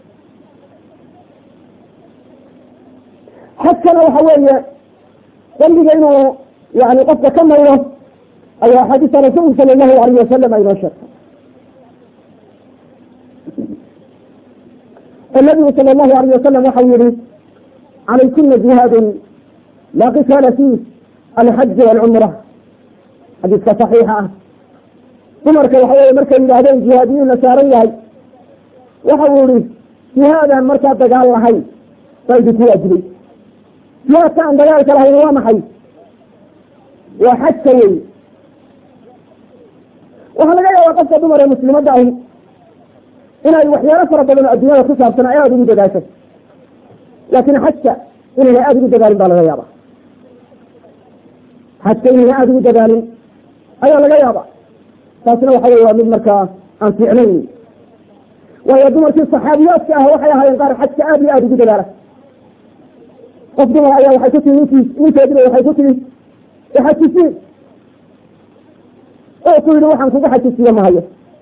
xajkana waxa weeye dambiga inuu yani qofka ka mayro ayaa axaadiista rasuulku sala allahu alayh wasalam aynoo sheegtay النبي صلى الله عليه وسلم waxau yihi عalaykuna جihaad laa qitaala فيh alxaج والcمرة xadiiska صaxiixa ah dumarka waxa wey markay yidhaahdeen jihaadiyuu la saaran yahay waxa uu yihi jihaadaan markaa dagaal lahayn baa idinku waajibay jihaadka aan dagaalka lahayn waa maxay waa xajka wey waxaa laga yaabaa qofka dumar ee muslimadda ahi inay waxyaalo fara badan oo addunyada ku saabsan ay aada ugu dadaasho laakin xajka inayna aada ugu dadaalin baa laga yaaba xajka inayna aada ugu dadaalin ayaa laga yaaba taasna waxa wey waa mid markaa aan fiicnayn waayo dumarkii saxaabiyaadka ah waxay ahaayeen qaar xajka aada iyo aada ugu dadaala qof dumar ayaa waxay ku timi nink ninkeediba waxay ku timi ixajisiin oo ku yihi waxaan kugu xajisiiye mahayo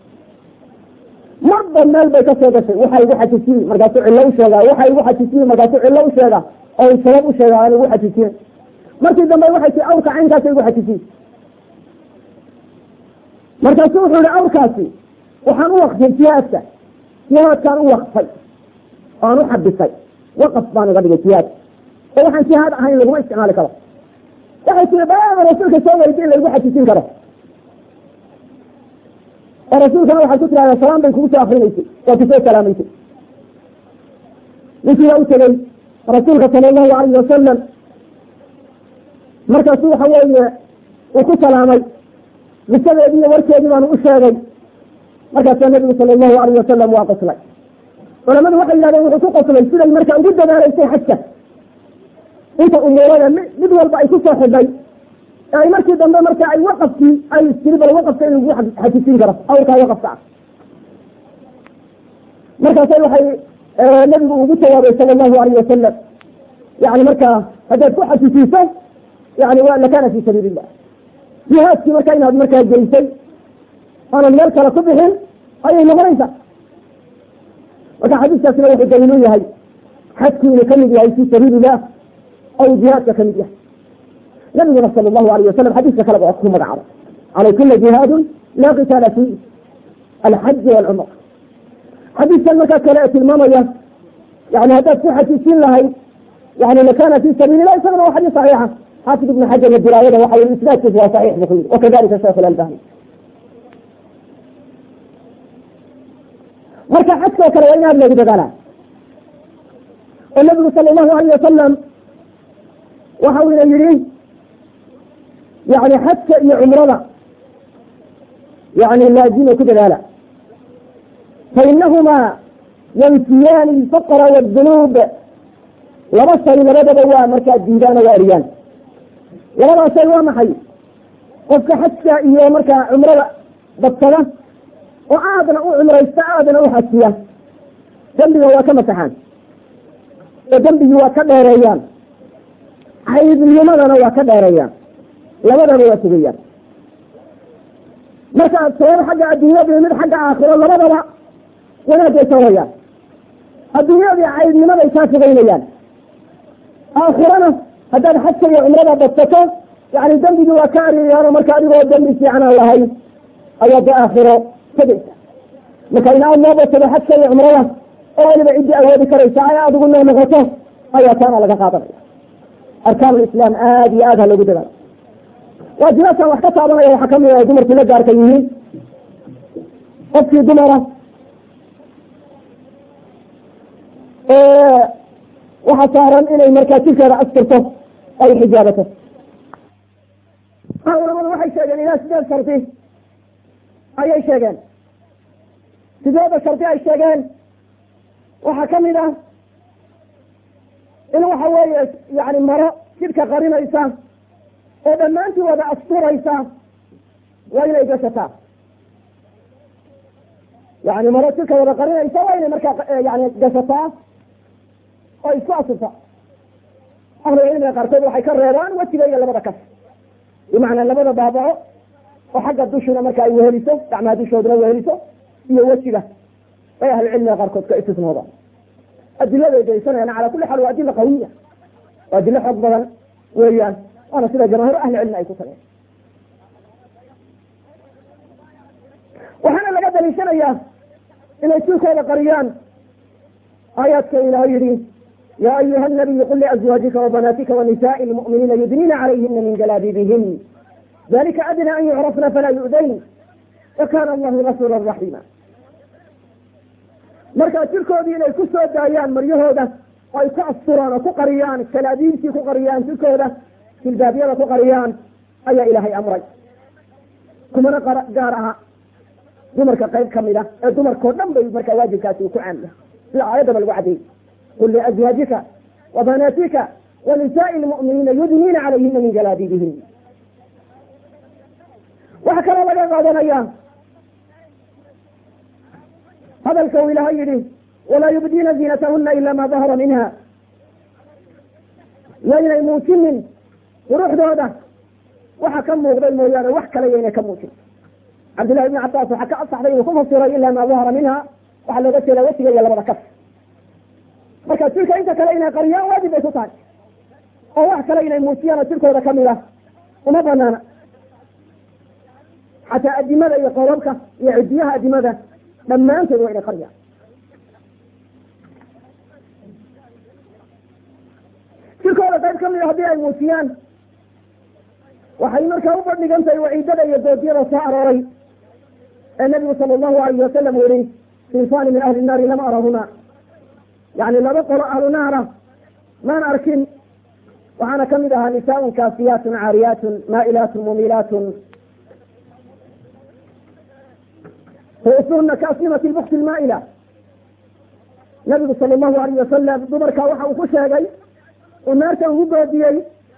marba meel bay ka soo gashay waxa igu xajisiin markaasuu cillo u sheegaa waxa igu xajisiin markaasuu cillo u sheegaa oo sabab u sheegaa aan igu xajisiin markii dambe waxay tii awrka caynkaasa igu xajisiin markaasu wuxuu yihi awrkaasi waxaan u waqfiyey jihaadka jihaadkaan u waqfay oan u xabisay waqaf baan iga dhigay jihaadka oo waxaan jihaad ahayn laguma isticmaali karo waxay tii baaba rasuulka soo weydi in laigu xajisiin karo oo rasuulkana waxaad ku tirahdaa salaam bay kugu soo akrinaysay waa kusoo salaamaysay ninkiiba u tegey rasuulka sala allahu alayhi wasalam markaasu waxa weeye uu ku salaamay qisadeedii iyo warkeedii baanu u sheegay markaasaa nabigu sala allahu alayh wasalam waa qoslay culamadu waxay yidhahdeen wuxuu ku qoslay siday marka ugu dadaalaysay xajka inta umuurada mi mid walba ay kusoo xidhay ee ay markii dambe marka ay waqafkii ay istiri bal waqafka in lagu xajisiin karo awrkaa waqafka ah markaasay waxay nabigu ugu jawaabay sala allahu alayh wasalam yani markaa haddaad ku xajisiiso yani wa lakana fi sabiili illah jihaadkii marka inaad markaa geysay aanad meel kale ku bixin ayay noqonaysaa marka xadiiskaasina wuxuu daliil u yahay xajku inuu kamid yahay fi sabiili illah aw jihaadka kamid yahay nabiguna sala allahu alayh wasalam xadiiska kaleba waa ku magacaabay calaykuna jihaadun laa qitaala fi alxaji walcumra xadiiskan markaa kale ee tilmaamaya yani haddaad ku xajisiin lahayd yani lakana fi sabiili lah isagana waa xadiis saxiixa xaafid ibn xajar diraayada waxa yii isnaadkiisu waa saxiix bu ku yiri wakadalika sheekh ilalbani marka xajka oo kale waa in aad loogu dadaalaa oo nabigu sala allahu alayh wasalam waxa uu ina yidhi yani xajka iyo cumrada yani laazima ku dadaala fainahumaa yanfiyaani alfaqra wاdunuub laba shay labadaba waa markaa diidaan oo waa eriyaan labadaas shay waa maxay qofka xajka iyo markaa cumrada badsada oo aadna u cumraysta aadna u xajiya dembiga waa ka masaxaan oo dembigii waa ka dheereeyaan caydnimadana waa ka dheereeyaan labadaba waa sugayaan marka sabab xagga adduunyada iyo mid xagga aakhiro labadaba wanaagay sawrayaan adduunyadii caydnimaday kaa fogeynayaan aakhirana haddaad xajka iyo cumrada badsato yani dembigii waa ka ariyayaano marka adigoo dembi fiican aan lahayn ayaa de aakhiro tegaysa marka in aad noo badsado xajka iyo cumrada oo weliba ciddii awoodi karaysa ay adigu noo noqoto ayaa taana laga qaadanaya arkaan lislaam aada iyo aad ha loogu dadaalo waajibaadkan wax ka taabanaya waxaa kamid ah dumarkii la gaarka yihiin qofkii dumara waxaa saaran inay markaa jirkeeda asturto ay xijaabato culamadu waxay sheegeen ilaa sideed shardi ayay sheegeen sideeda shardi ay sheegeen waxaa kamid ah in waxa weeye yani maro jidhka qarinaysa oo dhammaantii wada asturaysa waa inay gashataa yani maro jidhka wada qarinaysa waa inay markaa yani gashataa oo isku asurta ahlucilmiga qaarkood waxay ka reebaan wejiga iyo labada kas bimacnaa labada baabaco oo xagga dushuna marka ay weheliso gacmaha dushooduna weheliso iyo wejiga bay ahlucilmiga qaarkood ka istisnoodaan adiladay daysanayaan cala kuli xaal waa adila qawiya waa adilo xoog badan weeyaan waana sida jamaahiir ahli cilmi ay ku tageen waxaana laga daliishanayaa inay jirkooda qariyaan aayaadka ilaah yihi ya ayuha nabiyu qul liazwaajika wabanaatika wanisaai lmu'miniina yudniina calayhina min jalaabibihin dalika adna an yucrafna falaa yu'dayn wakana allahu gafura raxiima markaa jirkoodii inay ku soo daayaan maryahooda oo ay ku asturaan oo ku qariyaan kalaabiintii ku qariyaan jirkooda jilbaabyada ku qariyaan ayaa ilaahay amray kumana gaar aha dumarka qayb kamid a ee dumarkao dhan bay markaa waajibkaasi uu ku caamiya sida aayaddaba lagu caddeeyey qul liazwaajika wabanaatika wanisaai lmu'miniina yudniina calayhina min jalaabibihin waxaa kaloo laga qaadanaya hadalka uu ilaahay yihi walaa yubdiina ziinatahuna ila ma dahara minha yaynay muujinin quruxdooda waxa ka muuqday mooyaane wax kale yaynay ka muujin cabdillahi ibni cabaas waxaa ka asaxday inuu ku fasiray ila ma dahara minha waxaa looga jeeda wejiga iyo labada kaf marka jirka inta kale inay qariyaan waajib bay ku tahay oo wax kale inay muujiyaan oo jirkooda kamid ah uma banaana xataa adimada iyo qolobka iyo cidiyaha adimada dhammaantood waa inay qariyaan jirkooda qayb kamid a haddii ay muujiyaan waxay markaa u bandhigan tahay waciidada iyo doodiyada soo arooray ee nabigu sala allahu alayh wasalam u yihi sinfani min ahli naari lama arahuma yani laba qolo ahlu naara maan arkin waxaana kamid ahaa nisaaun kaasiyaatun caariyaatun maa'ilaatun mumilaatun ruusuhuna kaasnimati lbukti lmaa'ila nabigu sala allahu alayh wasalam dumarka waxa uu ku sheegay uu naarta ugu goodiyey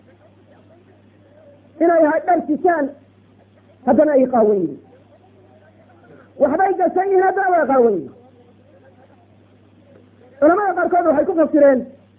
inay ahay dhar sisaan haddana ay qaawan yihin waxbay gashan yihiin haddana way qaawan yihin culamada qaarkood waxay ku fasireen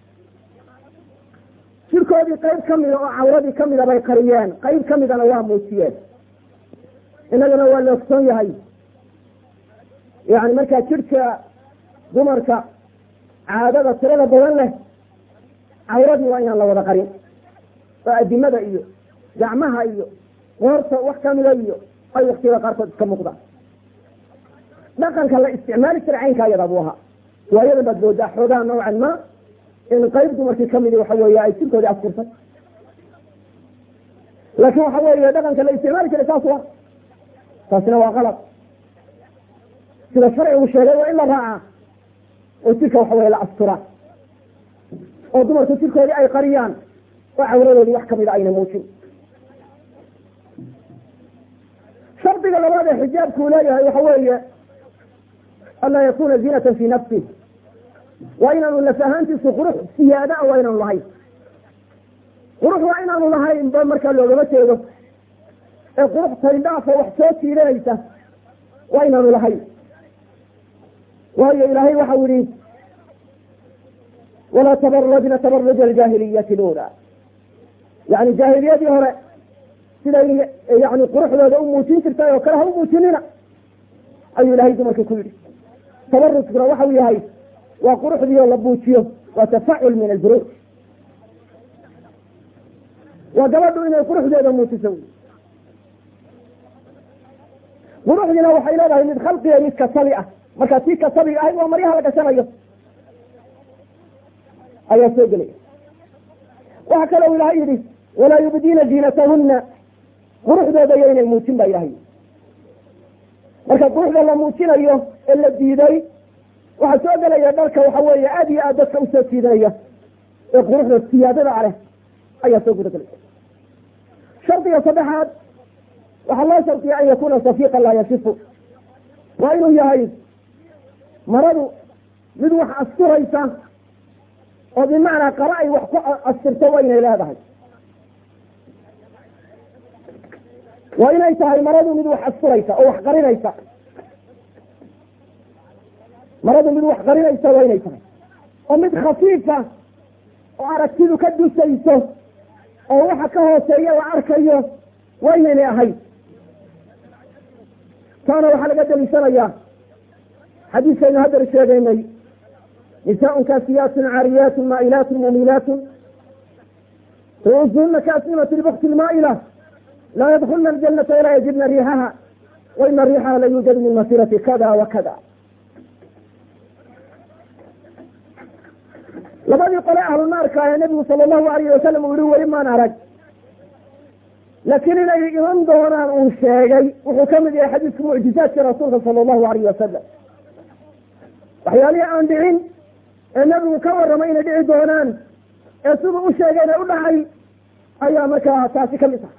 jirkoodii qayb kamida oo cawradii kamida bay qariyeen qayb kamidana waa muujiyeen inagana waa la ogsoon yahay yani markaa jirka dumarka caadada tirada badan leh cawradii waa inaan la wada qarin oo adimada iyo gacmaha iyo qoorta wax kamida iyo ay waktiyada qaarkood iska muuqdaan dhaqanka la isticmaali jira caynkaa yada buu ahaa waayadan baad moodaa xoogaa nawcan ma in qayb dumarkii kamidi waxa weeye ay jirkoodii askurtay laakin waxa weeye dhaqanka la isticmaali jiray saas wa taasina waa qalab sida sharcigu sheegay waa in la raaca oo jirka waxa weye la asturaa oo dumarku jirkoodii ay qariyaan oo cawradoodii wax kamida ayna muujin shardiga labaad ee xijaabkuu leeyahay waxa weeye anlaa yakuna zinatan fi nafsi waa inaanu laf ahaantiisu qurux siyaada a waa inaanu lahayn qurux waa inaanu lahayn ba markaa loogama jeedo ee qurux taydhaafo wax soo jiidanaysa waa inaanu lahayn waayo ilaahay waxau yihi walaa tabarajna tabaruja aljaahiliyati lula yani jaahiliyadii hore siday yani quruxdooda u muujin jirtay oo kale ha u muujinina ayuu ilahay dumarkii ku yidhi tabarujkuna waxau yahay waa quruxdii oo la buujiyo waa tafacul min alburuuj waa gabadhu inay quruxdeeda muujiso quruxdiina waxay leedahay mid khalqiga mid kasabi ah marka tii kasabiga ahayd waa maryaha la gashanayo ayaa soo gelaya waxa kale u ilahay yihi walaa yubdiina ziinatahuna quruxdooda iyo inay muujin ba ilahay marka quruxda la muujinayo ee la diiday waxaa soo gelaya dharka waxa weeye aada iyo aad dadka usoo jiidanaya ee quruxda siyaadada leh ayaa soo guda gelaya shardiga saddexaad waxaa loo shardiya an yakuna safiiqan laa yasifu waa inuu yahay maradu mid wax asturaysa oo bimacnaa qara ay wax ku astirto waa inay leedahay waa inay tahay maradu mid wax asturaysa oo wax qarinaysa maradu mid wax qarinaysa waa inay tahay oo mid khafiifa oo aragtidu ka dusayso oo waxa ka hooseeya la arkayo waa inaynay ahayn taana waxaa laga daliishanayaa xadiiskaynu haddar sheegaynay nisaaء kaasiyaat caariyaat maa'ilaat mumilaat ruusuhuna kaasnimat lbukti lmaa'ila laa yadkulna aljanata ilaa yajibna riixaha wa ina riixaha la yuujadu min masirati kada wa kada labadii qole ahlu naarka ee nabigu sala allahu alayh wasalam uu yihi weli maan arag laakiin inay iman doonaan uu sheegay wuxuu kamid yahay xadiiska mucjizaadka rasuulka sala allahu alayh wasalam waxyaalihii aan dhicin ee nabigu ka warramay inay dhici doonaan ee siduu u sheegayna u dhacay ayaa markaa taasi kamid ah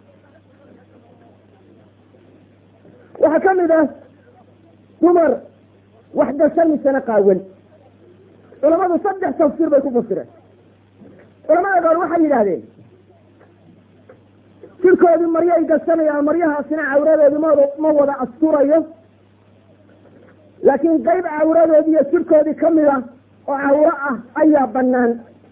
waxaa kamid ah dumar wax gasamisana qaawan culamadu saddex tafsiir bay ku fasireen culamada qaar waxay yidhaahdeen jirkoodii maryo ay gashanayaan maryahaasina cawradoodii ma ma wada asturayo laakiin qayb cawradoodii iyo jirkoodii kamid a oo cawro ah ayaa banaan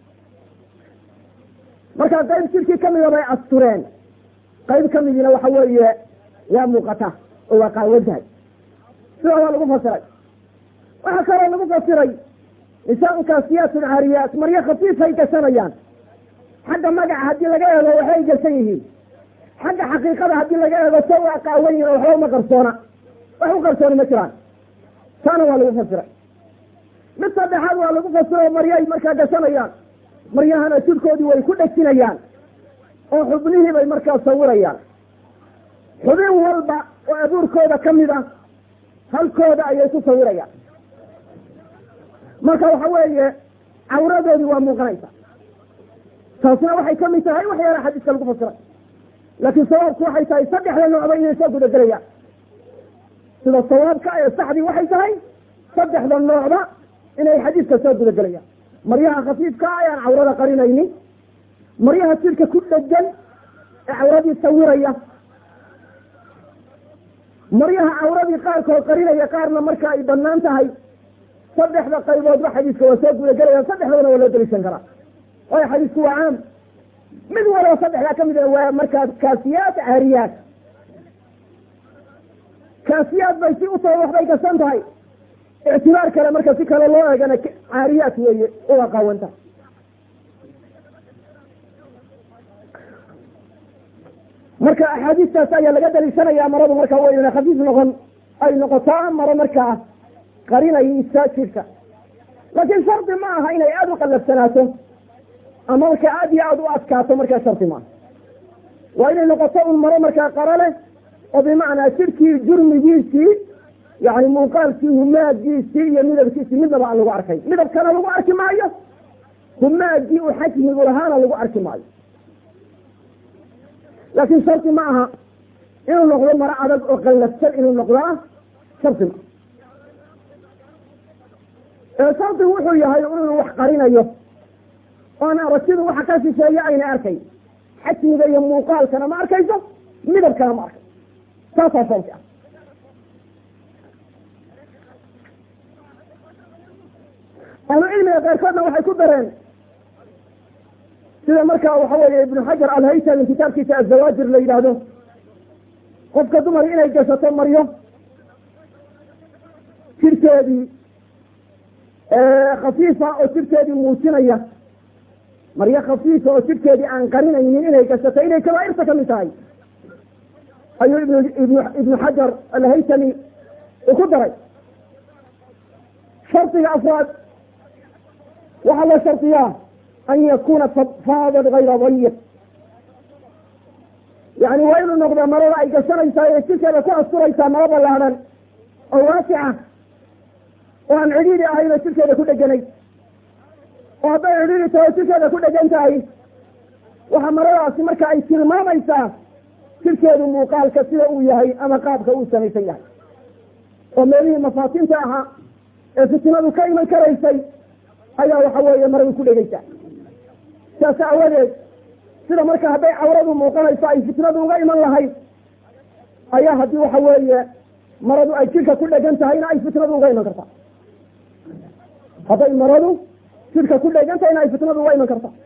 marka qayb jirkii kamida bay astureen qayb kamidiina waxa weeye waa muuqata oo waa qaawantahay sidaa waa lagu fasiray waxaa kaloo lagu fasiray nisaaun kaasiyaatun caariyaat maryo khafiifay gashanayaan xagga magaca haddii laga eego waxbay gashan yihiin xagga xaqiiqada haddii laga eego sa waa qaawan yihin oo waxba uma qarsoona wax u qarsoona ma jiraan taana waa lagu fasiray mid saddexaad waa lagu fasiro maryaay markaa gashanayaan maryahana jirkoodii way ku dhejinayaan oo xubnihii bay markaa sawirayaan xubin walba oo abuurkooda kamid ah halkooda ayay ku sawirayaan marka waxa weeye cawradoodii waa muuqanaysa taasna waxay kamid tahay waxyaala xadiiska lagu fasiray laakiin sawaabku waxay tahay saddexda noocba inay soo gudagelayaan sida sawaabka ee saxdii waxay tahay saddexda noocba inay xadiiska soo gudagelayaan maryaha khafiifka ayaan cawrada qarinaynin maryaha jirka ku dhegan ee cawradii sawiraya maryaha cawradii qaarkood qarinaya qaarna marka ay banaan tahay saddexda qayboodba xadiiska waa soo gudagelayaan saddexdana waa loo daliishan karaa waayo xadiisku waa caam mid walba saddexdaa kamid a waa markaa kaasiyaat caariyaat kaasiyaad bay si utoo waxbay gasan tahay ictibaar kale marka si kale loo eegana caariyaat weeye uga qaawanta marka axaadiistaas ayaa laga daliishanaya maradu marka waynana khafiif noqon ay noqotaa maro markaa qarinaysa jirka laakiin shardi ma aha inay aada u qallafsanaato ama marka aada iyo aada u adkaato markaa shardi maaha waa inay noqoto un maro markaa qaro leh oo bimacnaa jirkii jurmigiisii yani muuqaalkii humaagiisii iyo midabkiisii midnaba aan lagu arkay midabkana lagu arki maayo humaagii uu xajmigu lahaana lagu arki maayo laakiin shardi ma aha inuu noqdo maro adag oo qallafsan inuu noqdaa shardi ma ee shardigu wuxuu yahay inuu wax qarinayo oan aragtidu waxa ka shisheeye ayna arkay xajmiga iyo muuqaalkana ma arkayso midabkana ma arkayso saasaa shardi ah ahlu cilmiga qaarkoodna waxay ku dareen sida markaa waxa weeye ibnu xajar alhaytami kitaabkiisa azawaajir la yidhaahdo qofka dumar inay gashato maryo jirkeedii khafiifa oo jirkeedii muujinaya maryo khafiifa oo jirkeedii aan qarinaynin inay gashato inay kabaairta kamid tahay ayuu ibn ibn ibnu xajar alhaytami uu ku daray shardiga afraad waxaa la shardiyaa an yakuna faadan gayra dayiq yani waa inuu noqdo marada ay gashanaysaa ee jirkeeda ku asturaysaa maro ballaadhan oo waasica oo aan cidhiidi ahayn oo jirkeeda ku dheganay oo hadday cidhiidi tahay oo jirkeeda ku dhegan tahay waxaa maradaasi marka ay tilmaamaysaa jirkeedu muuqaalka sida uu yahay ama qaabka uu samaysan yahay oo meelihii mafaatinta ahaa ee fitinadu ka iman karaysay ayaa waxa weeye maradu ku dhegeysaa saas aawadeed sida marka hadday cawradu muuqanayso ay fitnadu uga iman lahayd ayaa haddii waxa weeye maradu ay jirka ku dhegan tahayna ay fitnadu uga iman kartaa hadday maradu jirka ku dhegan tahayna ay fitnadu uga iman kartaa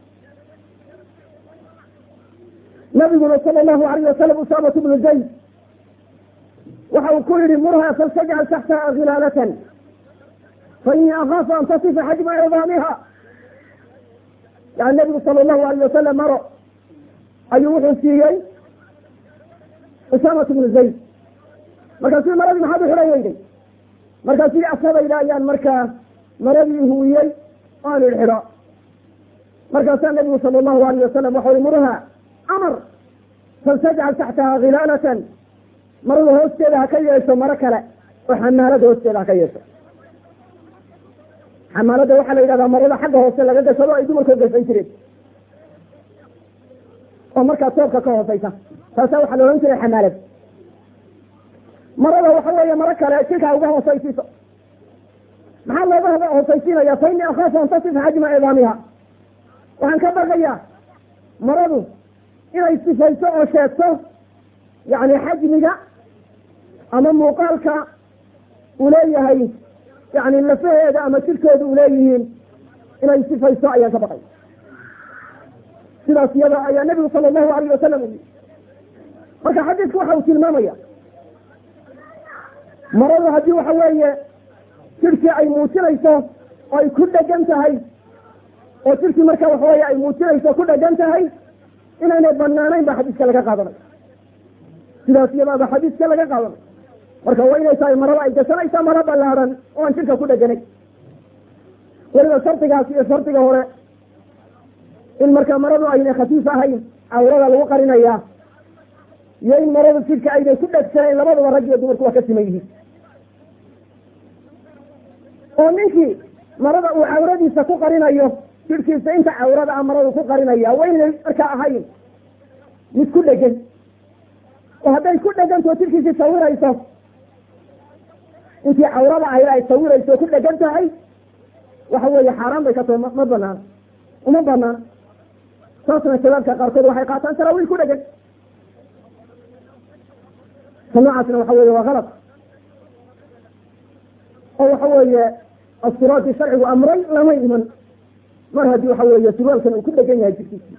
nabiguna sala allahu alayh wasalam usaamatu bnu zayd waxa uu ku yihi murha faltajcal taxtaha khilaalatan fa inii akaafu an tasifa xajma cidaamiha yani nabigu sala allahu alayh wasalam maro ayuu wuxuu siiyey usaamatu bnu zayd markaasuu maradii maxaad u xidhan weyday markaas yii asadayda ayaan markaa maradii huwiyey oo aan idxidho markaasaa nabigu sala allahu alayh wasalam waxau i murha amar faltajcal taxtaha khilaalatan marada hoosteeda ha ka yeesho maro kale oo xamaalada hoosteeda ha ka yeesho xamaalada waxaa la yidhahdaa marada xagga hoose laga gashado ay dumarkoo gashan jireen oo markaa toobka ka hooseysa taasaa waxaa la odhan jiray xamaalad marada waxa weeye maro kale jirkaa uga hooseysiiso maxaa looga hooseysiinaya fa inii akhaafu an tasifa xajma cidaamiha waxaan ka baqayaa maradu inay sifayso oo sheegto yani xajmiga ama muuqaalka uu leeyahay yani lafaheeda ama jirkeeda u leeyihiin inay sifayso ayaan ka baqay sidaas iyada ayaa nabigu sala allahu alayh wasalam u marka xadiidku waxa uu tilmaamaya maradu haddii waxa weeye jirkii ay muujinayso oo ay ku dhegan tahay oo jirkii marka waxa weye ay muujinayso ku dhegan tahay inaynay banaanayn ba xadiiska laga qaadanay sidaas iyadaaba xadiiska laga qaadanay marka waa inay tahay marada ay gashanaysa maro ballaadhan oo aan jirka ku dheganay weliba shardigaas iyo shardiga hore in marka maradu aynay khafiif ahayn cawrada lagu qarinayaa iyo in maradu jirka aynay ku dhegsanayn labadaba rag iyo dumarku waa ka siman yihiin oo ninkii marada uu cawradiisa ku qarinayo jirkiisa inta cawrada a maradu ku qarinaya waa inay markaa ahayn mid ku dhegan oo hadday ku dhegantao jirkiisii sawirayso intii cawrada ahayd ay sawirayso ku dhegan tahay waxa weeye xaaraan bay ka tahay ma banaana uma banaana saasna shabaabka qaarkood waxay qaataan saraawiil ku dhegan ta noocaasna waxa weeye waa kalad oo waxa weeye asturaadii sharcigu amray lama iman mar haddii waxa weeye surwaalkan uu ku dhegan yahay jirkiisi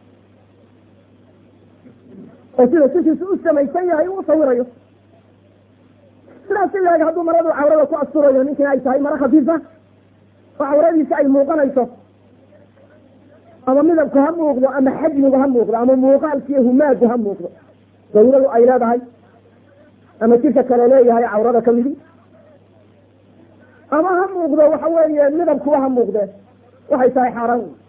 oo sida sishiisu u samaysan yahay uu sawirayo sidaas ilaag hadduu maradu cawrada ku asturayo ninkina ay tahay maro khafiifa oo cawradiisa ay muuqanayso ama midabku ha muuqdo ama xajmigu ha muuqdo ama muuqaalkiiyo humaagu ha muuqdo dawladu ay leedahay ama jirka kale leeyahay cawrada kamidi ama ha muuqdo waxa weeye midabkuwa ha muuqde waxay tahay xaaraan wey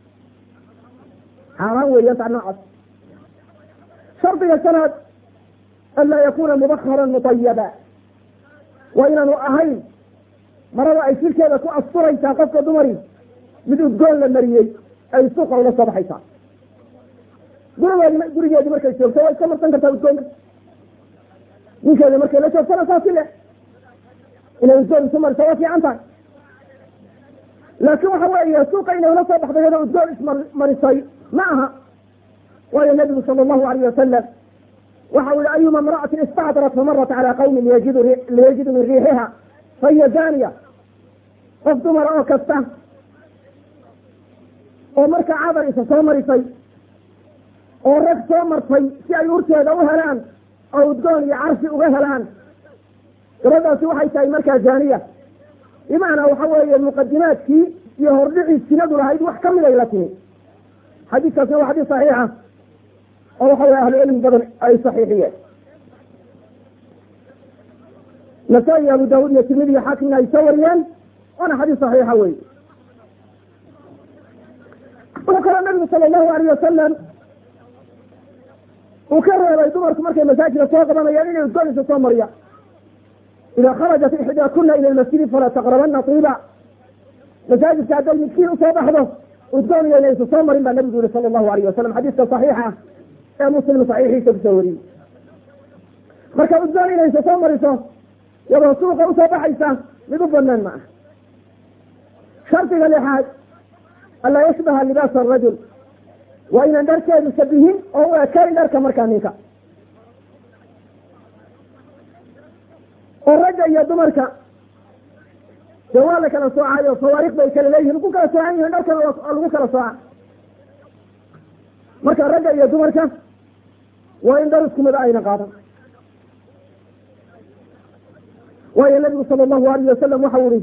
xaaraan weeyaan taa noocaas shardiga shanaad anlaa yakuna mubakaran mutayaba waa inaanu ahayn marada ay jirkeeda ku asturaysaa qofka dumari mid udgoon la mariyey ay suuqa ula soo baxaysaa gurigeedi gurigeedii markay joogto waa iska marsan kartaa udgoonka ninkeeda markay la joogtana saasi le inay udgoon isu mariso waa fiican tahay laakiin waxa weeye suuqa inay ula soo baxdo iyadoo udgoon ismarisay ma aha waayo nabigu sala allahu alayh wasalam waxa u yihi ayuma imra'atin istacdarat famarat calaa qawmin liyajidu min riixiha fahiya zaniya qof dumar oo kasta oo markaa cadar isa soo marisay oo rag soo martay si ay urteeda u helaan oo udgoon iyo carsi uga helaan gabadhaasi waxay tahay markaa zaaniya bimacnaa waxa weeye muqadimaadkii iyo hordhicii sinadu lahayd wax kamid ay la timi xadiiskaasna waa xadiis saxiixa oo waxa weye ahlu cilmi badan ay saxiixiyeen nasaa-i abu daawud iyo tirmidi iyo xaakimna ay soo wariyeen waana xadiis saxiixa wey wuxuu kaloo nabigu sala allahu alayh wasalam uu ka reebay dumarku markay masaajida soo qabanayaan inay udgoonisa soo mariya ida kharajat ixdaa kuna ila lmasjidi falaa taqrabana tiiba masaajidka hadday midkiin usoo baxdo udgooniya inaysa soo marin baa nabigu yihi sala allahu alayh wasalam xadiiska saxiixa ee muslim saxiixiisa kusoo wariyey marka udgoon inaysa soo mariso iyadoo suuqa usoo baxaysa mid u banaan ma ah shardiga lixaad anlaa yashbaha libaasa arajul waa inaan dharkeedu shabihin oo u ekayn dharka markaa ninka oo ragga iyo dumarka dee waa la kala soocayo fawaariq bay kala leeyihin ku kala soocan yihin dharkana lagu kala sooca marka ragga iyo dumarka waa in dhar isku mid ayna qaadan waayo nabigu sala allahu alayh wasalam waxa u ihi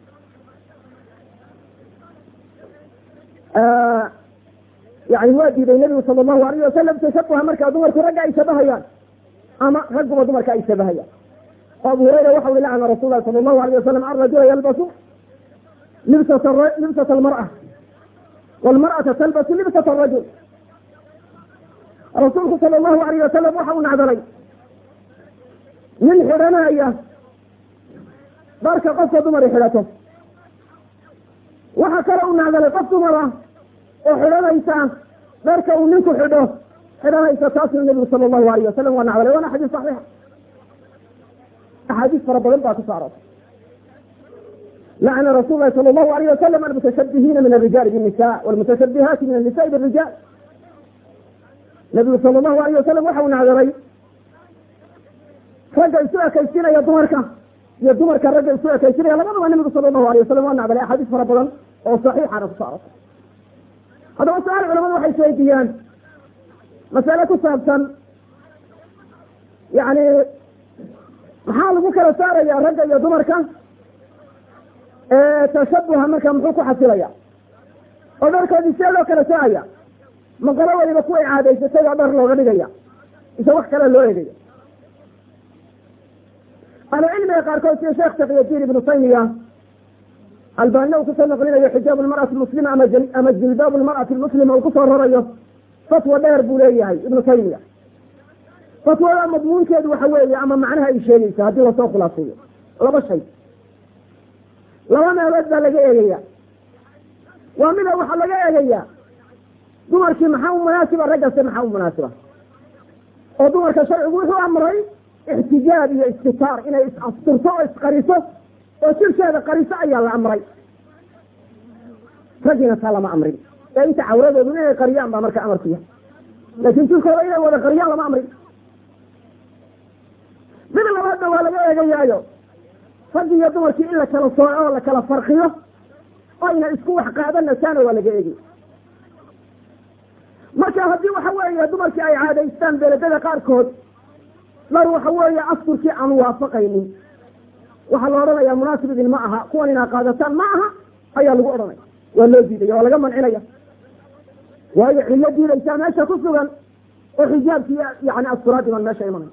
yani waa diiday nabigu sala allahu alayh wasalam tashabuha markaa dumarku ragga ay shabahayaan ama ragguba dumarka ay shabahayaan o abu hurayra waxa ui lacana rasul lahi sala allahu alayh wasalam arajula yalbasu libsat libsat almar'a walmar'ata talbasu libsat arajul rasuulku sala allahu alayh wasalam waxa uu nacdalay nin xidhanaya dharka qofka dumari xidhato waxa kale uu nacdalay qof dumar ah oo xidhanaysa dharka uu ninku xidho xidhanaysa taasuu nabigu sala allahu alayh wasalam waa nacdalay waana xadiis saxiixa axaadiis fara badan baa kuso aroortay lacna rasul lahi sala allahu alayh wasalam almutashabihiina min alrijali binnisa walmutashabihaati min annisaai birijal nabigu sala allahu alayh wasalam waxa uu nacdalay ragga isu ekaysinaya dumarka iyo dumarka ragga isu ekaysinaya labadaba nabigu sala allahu alayh wasalam waa nacdalay axaadiis fara badan oo saxiixana kuso aroortay haddaba su-aal culamadu waxay isweydiiyaan masale ku saabsan yani maxaa lagu kala saaraya ragga iyo dumarka tashabuha marka muxuu ku xasilaya oo dharkoodii see loo kala soocaya maqalo waliba kuway caadaysatay oo dhar looga dhigaya ise wax kale loo egaya ahlucilmiga qaarkood sida sheekh taqiyadiin ibnu taymiya albaanina uu kusoo naqlinayo xijaab lmar'ati muslima ama jilbaab lmar'ati lmuslima uu kusoo rarayo fatwa dheer buu leeyahay ibnu taymiya fatwada madmuunkeedu waxa weeye ama macnaha ay sheegaysa haddii lasoo khulaaseeyo laba shay laba meelood baa laga eegaya waa mida waxaa laga eegaya dumarkii maxaa u munaasiba raggase maxaa u munaasiba oo dumarka sharcigu wuxuu amray ixtijaab iyo istitaar inay is-asturto oo isqariso oo jirkeeda qariso ayaa la amray raggiina taa lama amrin ee inta cawradoodu inay qariyaan baa marka amarku yahay laakin jirkooda inay wada qariyaan lama amrin mid labaadna waa laga eegayaayo raggi iyo dumarkii in la kala sooco oo la kala farqiyo oyna isku wax qaadanasaana waa laga eegaya marka haddii waxa weeye dumarkii ay caadaystaan beledada qaarkood dhar waxa weeye asturkii aan waafaqaynin waxaa la odhanaya munaasib idin ma aha kuwan inaa qaadataan ma aha ayaa lagu odhanaya waa loo diidaya waa laga mancinaya waayo cillo diidaysaa meesha ku sugan oo xijaabkii yani asturaadii baan meesha imanay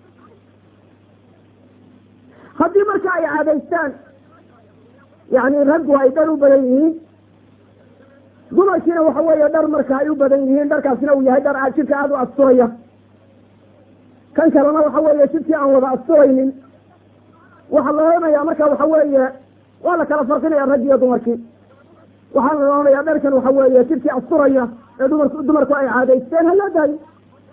haddii marka ay caadaystaan yani raggu ay dhar u badan yihiin dumarkiina waxa weeye dhar marka ay u badan yihiin dharkaasina uu yahay dhar aad jidka aada u asturaya kan kalena waxa weeye jidkii aan wada asturaynin waxaa la odhanaya marka waxa weeye waa la kala farqinaya raggi iyo dumarkii waxaa la odhanayaa dharkan waxa weeye jirkii asturaya ee dumarku dumarku ay caadaysteen ha loo daayo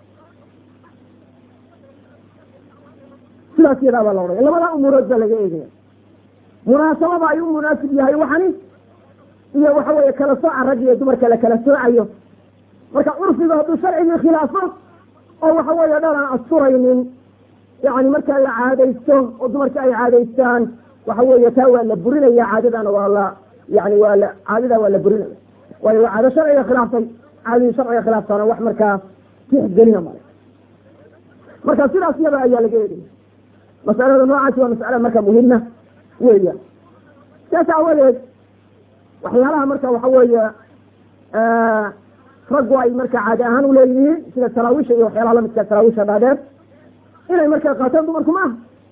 sidaas yadaa baa la odhanaya labadaa umuurood baa laga eegaya munaasabada ay u munaasib yahay waxani iyo waxa weeye kala sooca rag iyo dumarka la kala soocayo marka curfiga hadduu sharcigii khilaafo oo waxa weeye dhar aan asturaynin yani markaa la caadaysto oo dumarka ay caadaystaan waxa weeye taa waa la burinaya caadadana waa la yani waa la caadadaa waa la burinaya waayo waa caado sharciga khilaaftay caadadii sharciga khilaaftaana wax markaa tixgelina male marka sidaas yada ayaa laga eegaya masalada noocaasi waa masale marka muhima weya saas aawadeed waxyaalaha marka waxa weeye raggu ay marka caadi ahaan uleeyihiin sida salaawisha iyo waxyaalaha lamidka salaawisha dhaadheer inay markaa qaataan dumarku maaha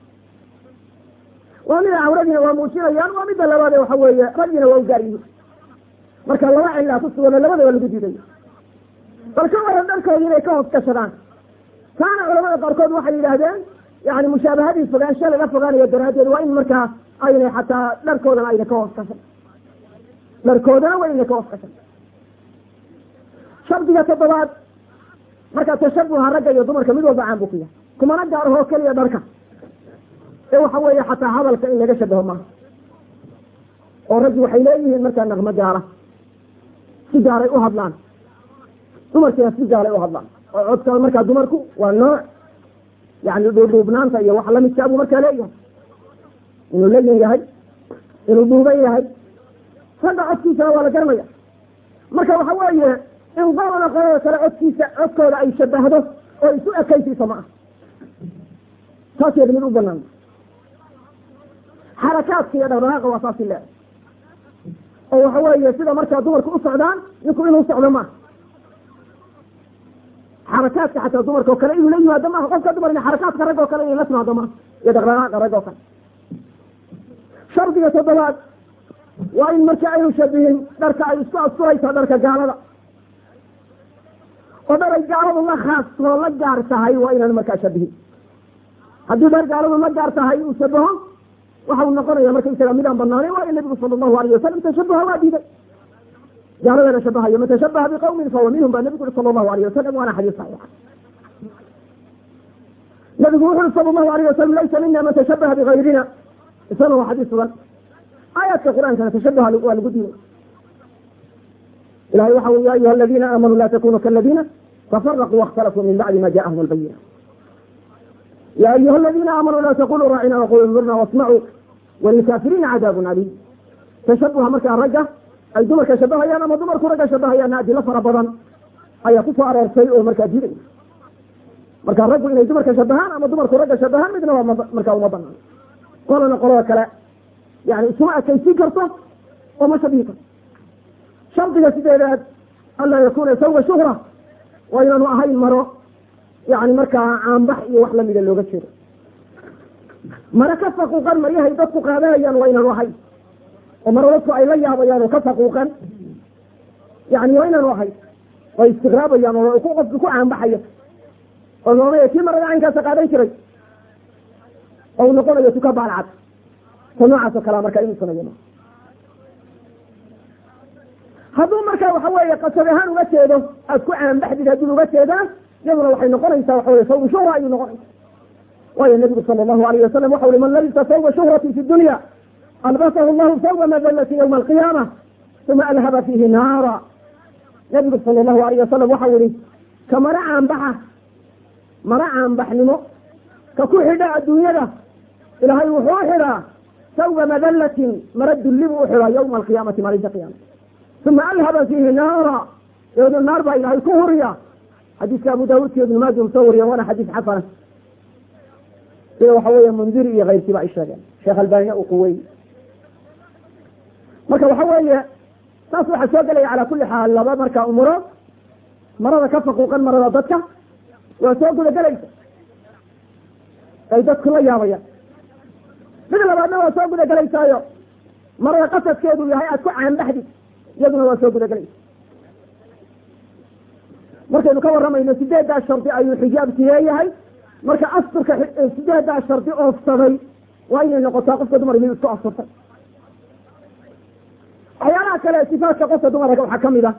waa mida cawradiina waa muujinayaan waa midda labaade waxa weeye raggiina waa u gaar yihiin marka laba cilaa ku sugano labada waa lagu diidaya bal ka waran dharkoodi inay ka hoos gashadaan taana culamada qaarkood waxay yidhaahdeen yani mushaabahadii fogaansha laga fogaanayo daraaddeed waa in markaa aynay xataa dharkoodana ayna ka hoos gashan dharkoodana waa inay ka hoos gashan shardiga toddobaad marka tashabuha ragga iyo dumarka mid walba caan buu ku yahay kumana gaarahoo keliya dharka ee waxa weeye xataa hadalka in laga shabaho maaha oo raggi waxay leeyihiin markaa naqmo gaara si gaaray u hadlaan dumarkiina si gaaray u hadlaan oo codka markaa dumarku waa nooc yani dhuudhuubnaanta iyo wax lamidkaa buu markaa leeyahay inuu leyan yahay inuu dhuuban yahay ragga codkiisana waa la garanaya marka waxa weeye in qolana qolada kale codkiisa codkooda ay shabahdo oo isu ekaysiiso ma ah taas yada mid u banaan xarakaadka iyo dhaqdhaqaaqa waa saasi leedahay oo waxa weeye sida markaa dumarku u socdaan ninku inuu socdo maaha xarakaadka xataa dumarka oo kale inuu la yimaado maaha qofka dumar in xarakaadka rag oo kale inay la timaado maaha iyo dhaqdhaqaaqa rag oo kale shardiga toddobaad waa in marka aynu shabihin dharka ay isku asturaysa dharka gaalada oo dhar ay gaaladu la khaas oo la gaar tahay waa inaan markaa shabihin haddii dhar gaaladu la gaar tahay uu shabaho waxa uu noqonaya markaysaga midaan banaanay waayo nabigu sala allahu alayh wasalam tashabuha waa diiday gaaladana shabahayo man tashabaha biqawmin fahuwa minhum baa nabigu uri sala allahu alayh wasalam waana xadiis saxiixa nabigu wuxu uri sala allahu alayh wasalam laysa mina man tashabaha bigayrina isagana waa xadiis sugan aayaadka qur-aankana tashabuha waa lagu diiday ilahay waxa ui ya ayuha aladiina aamanuu la takunuu kaladiina tafaraquu waاkhtalafuu min bacdi ma jaءahum albayina ya ayuha aladiina aamanuu la taquluu raacina waqulu nurna wasmacuu walilkaafiriina cadaabun aliim tashabuha markaa ragga ay dumarka shabahayaan ama dumarku ragga shabahayaanna adilo fara badan ayaa ku soo aroortay oo markaa diiday marka raggu inay dumarka shabahaan ama dumarku ragga shabahaan midna waa markaa uma banaan qolana qolada kale yani isuma ekaysin karto oo ma shabihi karto shardiga sideedaad anlaa yakuna sawga shuhra waa inaanu ahayn maro yani markaa caanbax iyo wax lamida looga jeedo maro ka faquuqan maryahay dadku qaadanayaan waa inaanu ahayn oo maro dadku ay la yaabayaan oo ka faquuqan yani waa inaanu ahayn oo istiqraabayaan oo ku qofku ku caanbaxayo oo noonaya kii marada caynkaasa qaadan jiray oo uu noqonayo tuka baalcad ta noocaas oo kalea markaa inuu sameeyo hadduu markaa waxa weeye qasad ahaan uga jeedo aad ku caanbaxdid haddii uga jeedaan iyaduna waxay noqonaysaa waxa weye sawbu shuhra ayuu noqonaysa waayo nabigu sala allahu alayh wasalam waxa ui man labisa sawba shuhrati fi dunya albasahu llahu sawba madalati ywma alqiyaama uma alhaba fiihi naara nabigu sala allahu alayh wasalam waxau ihi ka mara caanbaxa mara caanbaxnimo ka ku xidha adduunyada ilaahay wuxuu u xidhaa sawba madalatin mara dulli buu u xidhaa yawma alqiyaamati maalinta qiyaama uma alhaba fiihi naara dabeedna naar baa ilaahay ku huriya xadiiska abu daawuudka ibnu maaja u soo wariya waana xadiis xasana sida waxa weeye mundiri iyo keyrkiiba ay sheegeen sheekh albanina uu quwey marka waxa weeye saas waxaa soo gelaya calaa kuli xaal laba marka umurood marada ka faquuqan marada dadka waa soo gudagelaysa ay dadku la yaabayaan mid labaadna waa soo gudagelaysaayo marada qasadkeedu yahay aad ku caanbaxdid iyaduna waa soo gudagelaysa markaynu ka waramayno sideeddaa shardi ayuu xijaabki leeyahay marka asturka sideeddaa shardi oofsaday waa inay noqotaa qofka dumar mid isku asturtay waxyaalaha kale weeye sifaatka qofka dumarka waxaa kamid ah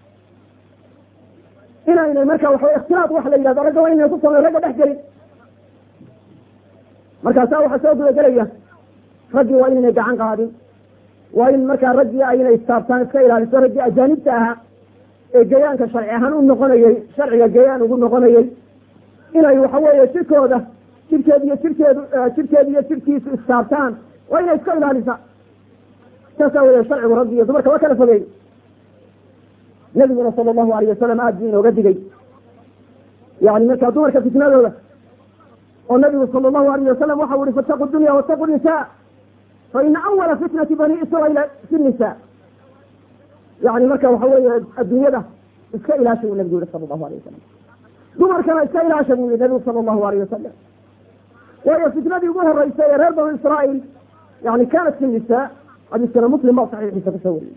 inaynay marka waxawey ikhtilaad wax la yidhahdo ragga waa inay ku samey ragga dhex gelin markaasaa waxaa soo gudagelaya raggii waa inaynay gacan qaadin waa in markaa raggii aynay istaabtaan iska ilaaliso raggii ajaanibta ahaa ee gayaanka sharci ahaan u noqonayey sharciga gayaan ugu noqonayey inay waxa weeye jirkooda jirkeed iyo jirkeedu jirkeed iyo jirkiisu istaabtaan waa inay iska ilaalisa saasaa weeye sharcigu raggi iyo dumarka waa kala fogeey nabiguna sala allahu alayh wasalam aad buu inooga digay yani markaa dumarka fitnadooda oo nabigu sala allahu alayh wasalam waxau ihi fataqu dunya wataqu nisa fa ina awala fitnati bani israiila fi nisa yani marka waxa weeye adduunyada iska ilaasha buu nabigu yihi sala allahu alayh wasalam dumarkana iska ilaasha buu yihi nabigu sala allahu alayh wasalam waayo fitnadii ugu horeysay ee reer banu israail yani kanat fi nisa xadiiskana muslim baa saxiixiisa kusoo wariyey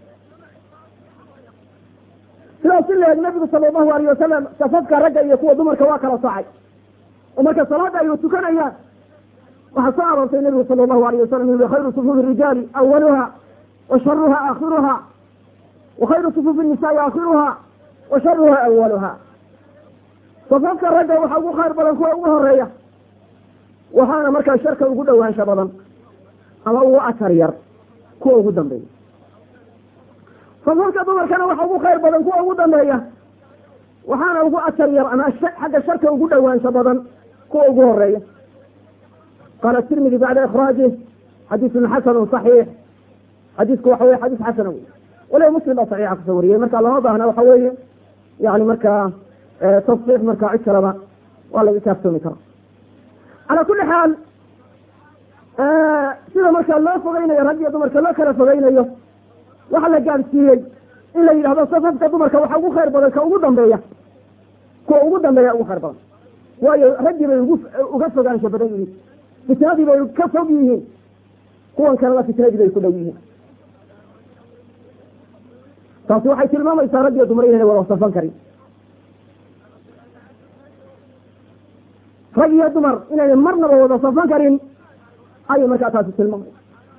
sidaas in laeg nabigu sala allahu alayh wasalam safafka ragga iyo kuwa dumarka waa kala soocay oo marka salaada ay tukanayaan waxaa soo aroortay nabigu sala allahu alayh wasalam ui khayru sufuufi rijaali awaluha wa sharuha aakhiruha wa khayru sufuufi nisaai aakhiruha wa sharuha awaluha safafka ragga waxaa ugu khayr badan kuwa ugu horeeya waxaana markaa sharka ugu dhowaansha badan ama ugu atar yar kuwa ugu dambeeya safafka dumarkana waxa ugu khayr badan kuwa ugu dambeeya waxaana ugu atar yar ama xagga sharka ugu dhowaansho badan kuwa ugu horeeya qaala tirmidi bacda ikhraajih xadiisun xasanu صaxiix xadiisku waxa weye xadiis xasana wey waliba muslim baa saxiixa kusoo wariyey marka lama baahna waxa weeye yani markaa tasxiix markaa cid kaleba waa laga kaaftoomi kara calaa kuli xaal sida markaa loo fogeynayo rag iyo dumarka loo kala fogeynayo waxaa la gaadsiiyey in la yidhahdo safafka dumarka waxa ugu khayr badan ka ugu dambeeya kuwa ugu dambeeya ugu khayr badan waayo raggii bay ugu uga fogaansho badan yihiin fitnadii bay ka fog yihiin kuwan kalena fitnadii bay ku dhow yihiin taasi waxay tilmaamaysaa rag iyo dumar inayna wada safan karin rag iyo dumar inayna marnaba wada safan karin ayay markaa taasi tilmaamaysa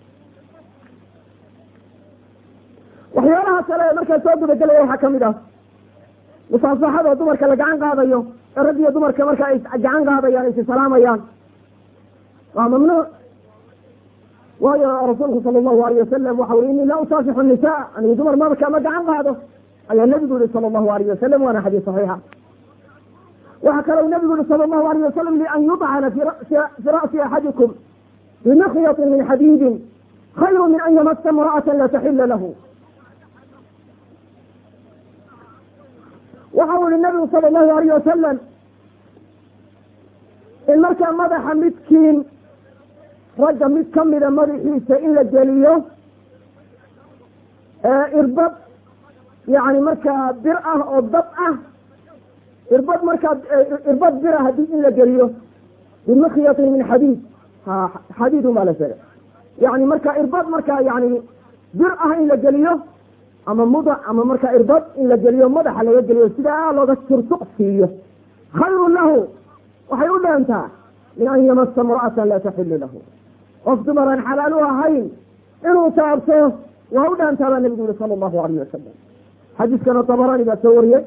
waxyaalaha kale ee markaa soo gudagelaya waxaa kamid ah musaasaxada dumarka la gacan qaadayo ee rag iyo dumarka marka ay gacan qaadayaan ay isalaamayaan waa mamnuuc waayo rasuulku sala allahu alayh wasalam waxa uri inii laa usaafixu nisa anigu dumar marka ma gacan qaado ayaa nabigu yihi sala allahu alayh wasalam waana xadiis saxiixa waxaa kalou nabigu yihi sala allahu alayh wasalam lian yudcana fi ra'si axadikum bimikyatin min xadiidin khayru min an yamasa imra'ata la taxila lahu waxau yihi nabigu sala allahu alayh wasalam in markaa madaxa midkiin ragga mid kamida madaxiisa in la geliyo irbad yani markaa bir ah oo dab ah irbad markaa irbad bira hadii in la geliyo bimikyatin min xadiid ha xadiidun baa la sheegay yani marka irbad markaa yani bir ah in la geliyo ama mudac ama markaa irbad in la geliyo madaxa laga geliyo sidaa looga turtuq siiyo khayrun lahu waxay u dhaantaa min an yamasa imra'atan laa taxilu lahu qof dumar aan xalaal u ahayn inuu taabto waa u dhaantaa baa nabigu yihi sala allahu alayh wasalam xadiiskana tabarani baa soo wariyey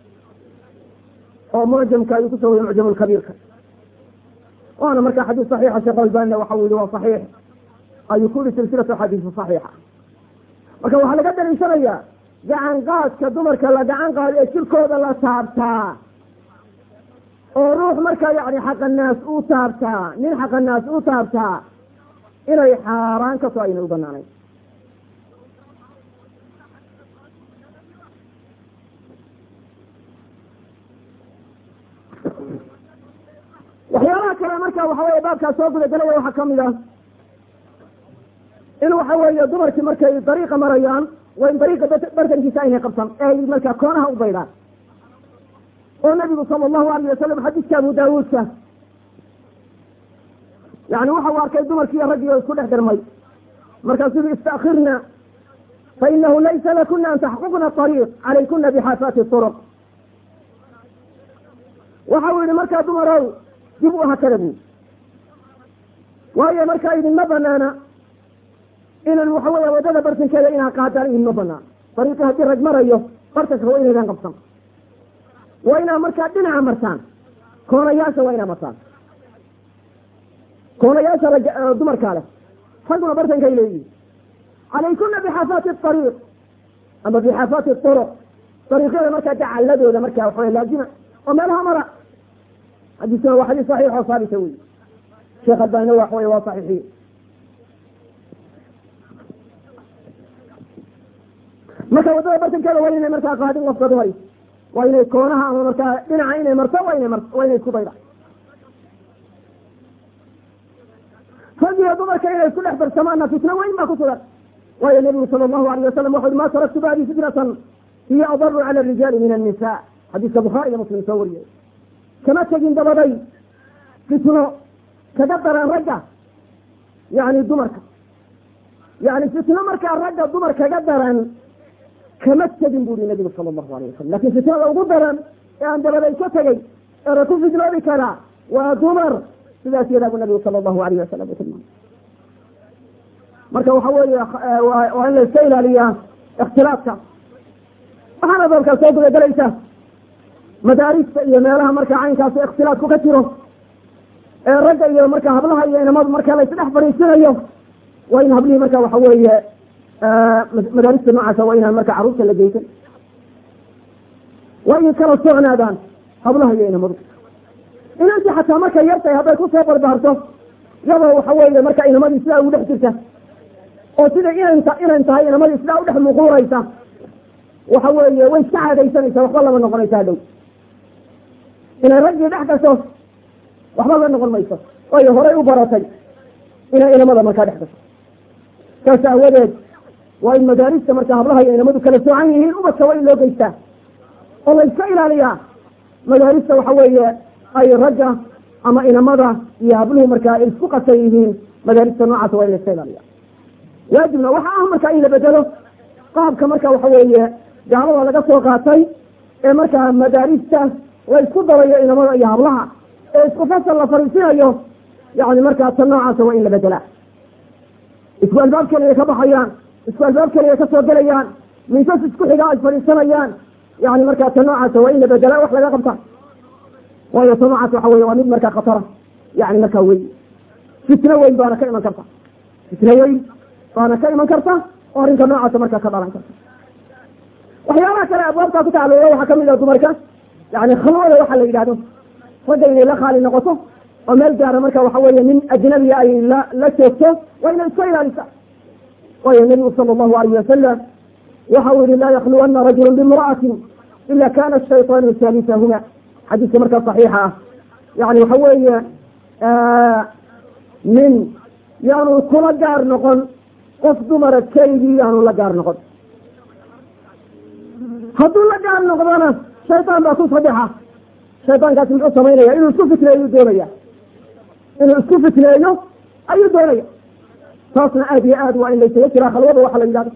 oo mucjamka ayuu kusoo wariyey mucjam lkabiirka waana markaa xadiis saxiixa sheekh albanina waxau yihi waa saxiix ayuu ku yihi silsilatu xadiisi saxiixa marka waxaa laga daliishanayaa gacan qaadka dumarka la gacan qaado ee jirkooda la taabtaa oo ruux markaa yani xaqanaas uu taabtaa nin xaqanaas uu taabtaa inay xaaraan ka soo aynay u banaanayn waxyaalaha kale marka waxa weye baabkaa soo gudagelaya waxaa kamid ah in waxa weeye dumarkii markay dariiqa marayaan waa in dariiqa bartankiisa aynay qabsan ee ay markaa koonaha u baydhaan oo nabigu sala allahu alayh wasalam xadiiska abu daawuudka yani waxa uu arkay dumarkiiyo raggii isku dhex dirmay markaasuu i istakirna fainahu laysa lakuna an taxquqna ariiq calaykuna bixaafaati turuq waxa uu yihi markaa dumarow dib u hakada buu waayo markaa idinma banaana inan waxa weya wadada bartankeeda inaa qaadaan idinma banaan dariiqii haddii rag marayo bartanka waa inaydan qabsan waa inaa markaa dhinaca martaan koonayaasha waa inaa martaan koonayaasha rag dumarkaa leh raguna bartankay leeyihin calaykuna bixaafaati ariiq ama bixaafaati turuq dariiqyada markaa dacaladooda markaa waxaway laazima oo meelaha mara xadiiskuna waa xadiis saxiix oo saabita wey sheekh albanina waxa wey waa saxiixiye marka waddada bartankeeda waa inay markaa qaadin qofka dumari waa inay koonaha ama markaa dhinaca inay marto waa ina mar waa inay isku dayda ragiyo dumarka inay isku dhex barsamaana fitno weyn baa ku sugan waayo nabigu sala allahu alayh wasalam wuxu ui ma taraktu bacdi fitnatan hiya adaru cala arijaali min annisa xadiiska bukhaari iyo muslim soo wariyay kama tegin dabaday fitno kaga daran ragga yani dumarka yani fitno markaa ragga dumar kaga daran kama tegin bu uri nabigu sala allahu alayh wasalam lakin fitnada ugu daran ee aan dabaday ka tegey eera ku fitnoobi karaa waa dumar sidaas yadaa bu nabigu sala allahu alayh wasalam u tilmaamay marka waxa weeye waa in la iska ilaaliyaa ikhtilaafka waxaana dalka soo gudagelaysa madaarista iyo meelaha marka caynkaas ikhtilaafku ka jiro ee ragga iyo marka hablaha iyo inamadu marka la isdhex fadhiisinayo waa in hablihii marka waxa weeye madaarista noocaasa waa inaan marka carruurta la geysan waa inay kala socnaadaan hablaha iyo inamadu inantii xataa markay yartahay hadday kusoo barbaarto iyadoo waxa weeye marka inamadii sidaa ugu dhex jirta oo sida inan inan tahay inamadii sidaa udhex muquuraysa waxa weeye way iska caadaysanaysa waxba lama noqonaysa hadhow inay raggii dhex gasho waxba la noqon mayso waayo horay u baratay inay inamada markaa dhex gasho saas aawadeed waa in madaarista marka hablaha iyo inamadu kala soocan yihiin ubadka waa in loo geystaa oo la iska ilaaliyaa madaarista waxa weeye ay ragga ama inamada iyo habluhu markaa ay isku qasan yihiin madaarista noocaas waa in la iska ilaaliya waajibna waxa ah marka in la bedelo qaabka marka waxa weeye gaalada laga soo qaatay ee markaa madaarista la isku darayo inamada iyo hablaha ee isku fasal la fariisinayo yani markaa ta noocaasa waa in la bedelaa isku albaab keliya ka baxayaan isku albaab keliya ka soo gelayaan miisas isku xigaa ay fadhiisanayaan yani markaa ta noocaasa waa in la bedelaa wax laga qabta waayo ta noocaas waxa weye waa mid markaa khatara yani markaa wey fitno weyn baana ka iman karta fitno weyn baana ka iman karta oo arrinka noocaasa markaa ka dhalan karta waxyaabaha kale abwaabtaa ku tacalluqa waxaa kamid ah dumarka yani khalwada waxa la yidhahdo ragga inay la khaali noqoto oo meel gaara marka waxa weeye nin ajnabiga ay la la joogto waa inay iska ilaalisa waayo nabigu sala allahu alayh wasalam waxa uu yihi laa yakluwana rajulu bimra'atin ila kana shayطaanu saalisahuma xadiiska markaa saxiixa ah yani waxa weeye nin yaanu kula gaar noqon qof dumara keligii yaanu la gaar noqon hadduu la gaar noqdona shayطaan baa ku sadexa shayطaankaasi muxuu samaynaya inuu isku fitneeyo ayuu doonaya inuu isku fitneeyo ayuu doonaya taasna aad iyo aad waa in laysaga jiraa khalwada waxa la yidhahdo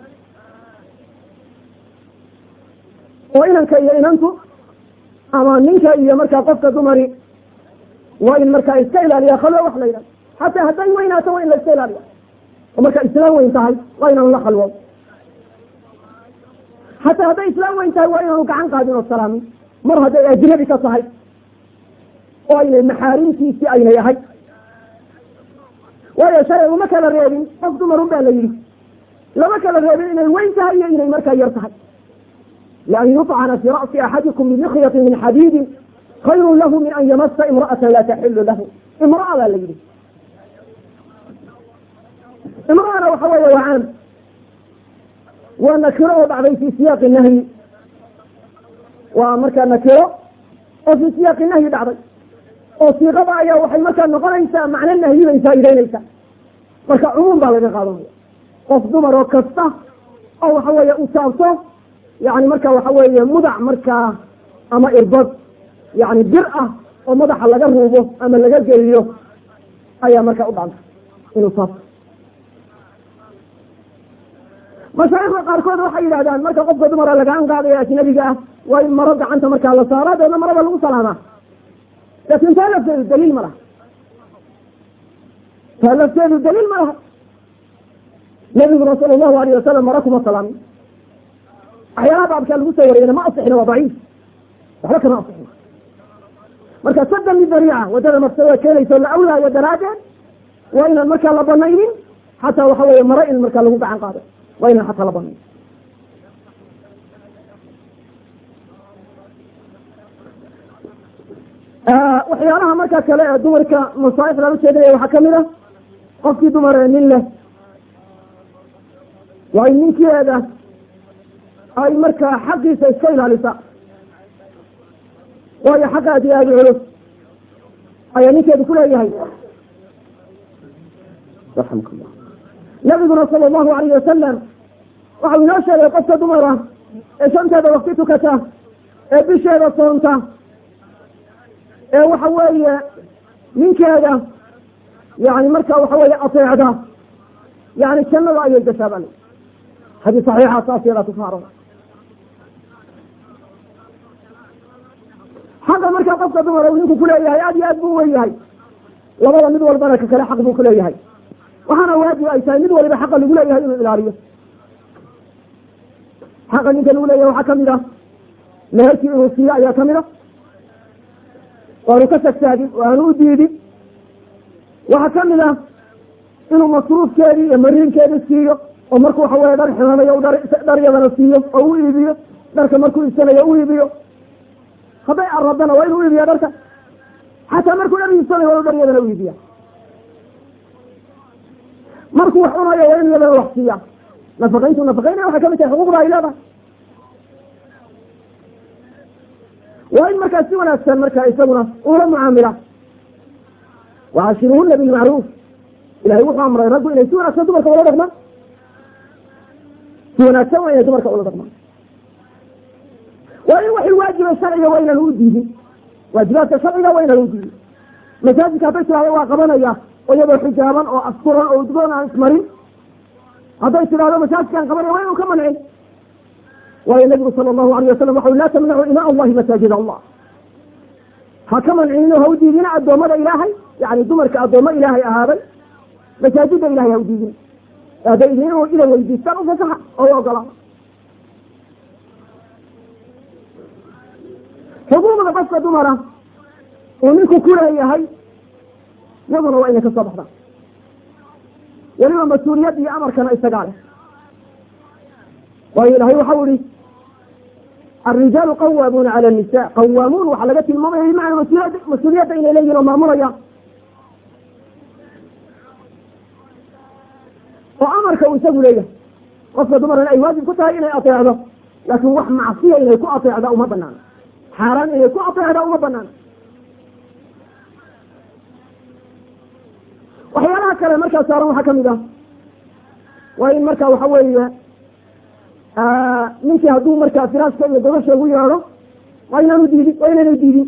oo inanka iyo inantu ama ninka iyo markaa qofka dumari waa in markaa iska ilaaliya khalwo wax la yidhahdo xataa hadday weynaato waa in la iska ilaaliya oo marka islaam weyn tahay waa inaanu la khalwo xataa hadday islaam weyn tahay waa inaanu gacan qaadin oo salaamin mar hadday ajnabi ka tahay oo aynay maxaarimtiisii aynay ahay waayo shalay uma kala reebin qof dumarun baa la yidhi lama kala reebin inay weyn tahay iyo inay markaa yar tahay lian yuطcana fii ra'si axadikum bimikhyati min xadiidin khayrun lahu min an yamasa imra'atan laa taxilu lahu imra'a baa la yidhi imra'ana waxa weeye waa caam waa nakiro oo dhacday fi siyaaqi nahyi waa markaa nakiro oo fi siyaaqi nahyi dhacday oo siiqada ayaa waxay markaa noqonaysaa macno nahyi bay faa'iideynaysaa marka cumuum baa laga qaadanaya qof dumar oo kasta oo waxa weeye u taabto yani marka waxa weeye mudac markaa ama irbad yani bir ah oo madaxa laga ruubo ama laga geliyo ayaa markaa u dhacda inuu taabto mashaayikda qaarkood waxay yidhahdaan marka qofka dumara lagaan qaadaya ajnabiga ah waa in maro gacanta markaa la saaraa deedna marada lagu salaamaa laakin taa lafteedu daliil ma laha taa lafteedu daliil ma laha nabiguna sala allahu alayh wasalam mara kuma salaamin waxyaalaha baabkaa lagu soo wariyana ma asixina waa daciif waxba kama asixin marka sadan lidariica wadada mafsadada keenayso la awlaayo daraaddeed waa inaan markaa la banaynin xataa waxa weeye mare in markaa lagu gacan qaado waa inaan xataa la banayn waxyaalaha markaa kale ee dumarka masaaif lala jeedinaya waxaa kamid a qofkii dumar ee nin leh waa in ninkeeda ay markaa xaqiisa iska ilaalisa waayo xaqa aad iyo aada u culus ayaa ninkeedu kuleeyahay raxamkallah nabiguna sala allahu alayh wasalam waxau inoo sheegay qofka dumara ee shanteeda wakti tukata ee bisheeda soonta ee waxa weeye ninkeeda yani marka waxa weeye ateecda yani jannada ayay gashaabal hadii saxiixa saas yadaa kusaaro xaqa markaa qofka dumara uu ninku kuleeyahay aad iyo aad buu wen yahay labada mid walbana ka kale xaq buu kuleeyahay waxaana waajib ay tahay mid waliba xaqa lagu leeyahay inuu ilaaliyo xaqa ninka lagu leeyahay waxaa kamid ah meherkii inuu siiyo ayaa kamid a waanu ka sagsaagin waanu u diidin waxaa kamid ah inuu masruufkeedii iyo mariinkeedii siiyo oo marku waxa weye dhar ximanayo dharyadana siiyo oo u iibiyo dharka markuu iibsanayo u iibiyo hadday aradana waa inuu iibiya dharka xataa markuu dhar iibsanayo waa inu dharyadana u iibiya markuu wax cunayo waa inu yadana wax siiya nafaqayntu nafaqaynaya waxay kamid tahay xuquuqda ay leedahay waa in markaa si wanaagsan markaa isaguna ula mucaamila wacaashiruhuna bilmacruuf ilahay wuxuu amray raggu inay si wanaagsan dumarka ula dhaqmaan si wanaagsan waa inay dumarka ula dhaqmaan waa in waxay waajiba sharciga waa inaan u diidin waajibaadka sharciga waa inaan u diidin masaajidka hadday tidhahdo waa qabanaya oo iyadoo xijaaban oo asturan oo udgoon aan ismarin hadday tidhahdo masaajidkaan qabanaya waa inuu ka mancin waayo nabigu sala allahu alayh wasalam waxau laa tamnacu imaa allahi masaajid allah ha ka mancinin ha u diidina addoommada ilaahay yani dumarka addoommo ilaahay ahaaday masaajida ilahay ha u diidina hadday idin inay weydiistaan ufasaxa oo u ogolaada xuquuqda qofka dumara uu ninku kuleeyahay yaduna waa inay ka soo baxdaan weliba mas-uuliyad iyo amarkana isagaa leh waayo ilahay waxau ihi الrijaalu qawaamuuna calى الnisa qawaamuun waxaa laga tilmaamaya bimacna mas-uuliyad mas-uuliyadda inay leeyihin oo maamulaya oo amarka uu isagu leeyahay qofka dumarna ay waajib ku tahay inay ateecdo laakin wax macsiya inay ku ateecda uma banaano xaaraan inay ku ateecda uma banaano waxyaalaha kale markaa saaran waxaa kamid ah waa in marka waxa weeye ninkii hadduu markaa firaaska iyo gobasha ugu yeedho waa inaanu diidin waa inaanu diidin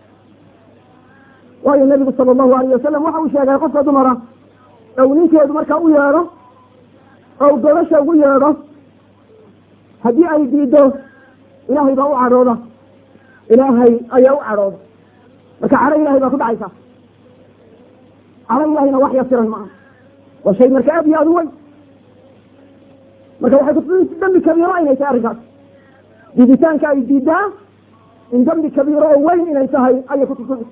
waayo nabigu sala allahu alayh wasalam waxa uu sheegay qofka dumara ou ninkeedu markaa u yeedho ou gobasha ugu yeedho haddii ay diido ilaahay baa u cadhooda ilaahay ayaa u cadhooda marka cadho ilahay baa ku dhacaysa cadho ilahayna wax yasiran maaha waa shay marka aad iyo aad u weyn marka waxay kutusi dambi kabiiro inay tahay arrinkaas diiditaanka ay diidaa in dambi kabiiro oo weyn inay tahay ayay kutusinaysa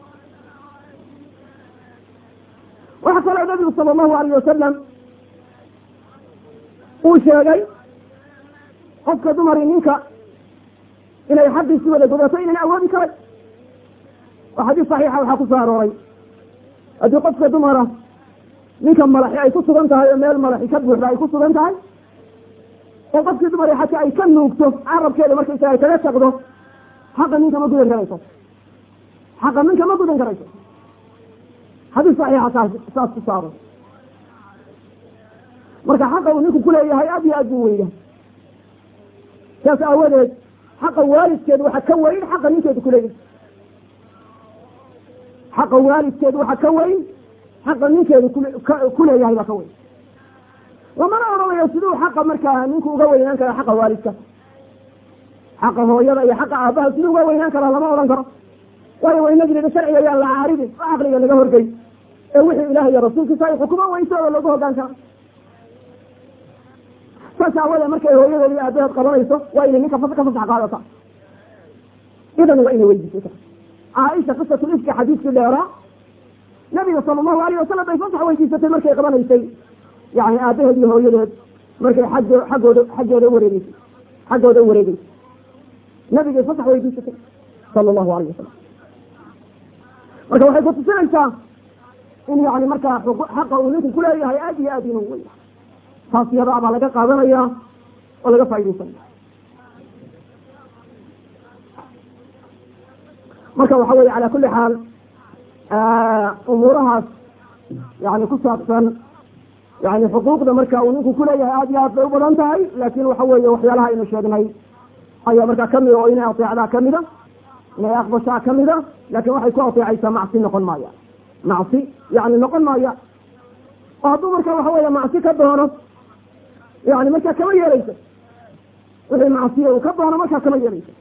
waxaa kaloo nabigu sala allahu alayh wasalam uu sheegay qofka dumari ninka inay xaqiisi wada godato inayna awoodi karay oo xadiis saxiixa waxaa ku soo arooray haddii qofka dumara ninka malaxi ay ku sugan tahay oo meel malaxi ka buuxda ay ku sugan tahay oo qofkii dumar xataa ay ka nuugto carabkeeda markaysa ay kaga taqdo xaqa ninka ma gudan karayso xaqa ninka ma gudan karayso xadiis saxiixa saas saas ku saaro marka xaqa uu ninku kuleeyahay aad iyo aad buu weyna saas aawadeed xaqa waalidkeed waxa ka weyn xaqa ninkeedu kuleeyahay xaqa waalidkeed waxa ka weyn xaqa ninkeedu kuleeyahay baa ka weyn lamana odhanayo siduu xaqa markaa ninku uga weynaan kara xaqa waalidka xaqa hooyada iyo xaqa aabaha siduu uga weynaan karaa lama odhan karo waayo waynagii sharciga yaan la caaridin oo caqliga laga horgey ee wixii ilaah iyo rasuulkiisa ay xukuma weysooda loogu hogaan kara saas aawade markay hooyadeed iyo aabaheed qabanayso waa inay ninka ka fasax qaadata idan waa inay weydiisata caaisha qisatul ifki xadiiskii dheeraa nabiga sala allahu alayh wasalam bay fasax weydiisatay markay qabanaysay yani aabaheed iyo hooyadeed markay xaggo xaggooda xaggooda uwareegeysay xaggooda uwareegeysay nabigay fasax weydiisatay sala allahu alayh wasalam marka waxay kutusinaysaa in yani markaa xaqa uu ninku kuleeyahay aad iyo aad inuu wey taas yadaa baa laga qaadanaya oo laga faa'idaysanaya marka waxa weye cala kuli xaal umuurahaas yani ku saabsan yani xuquuqda marka uu ninku kuleeyahay aad iyo aad bay u badan tahay laakin waxa weeye waxyaalaha aynu sheegnay ayaa markaa kamida oo inay ateecdaa kamida inay aqbashaa kamida lakin waxay ku ateecaysaa macsi noqon maaya macsi yani noqon maaya oo hadduu marka waxa weeye macsi ka doono yani markaa kama yeelayso wixii macsiya uu ka doono markaa kama yeelayso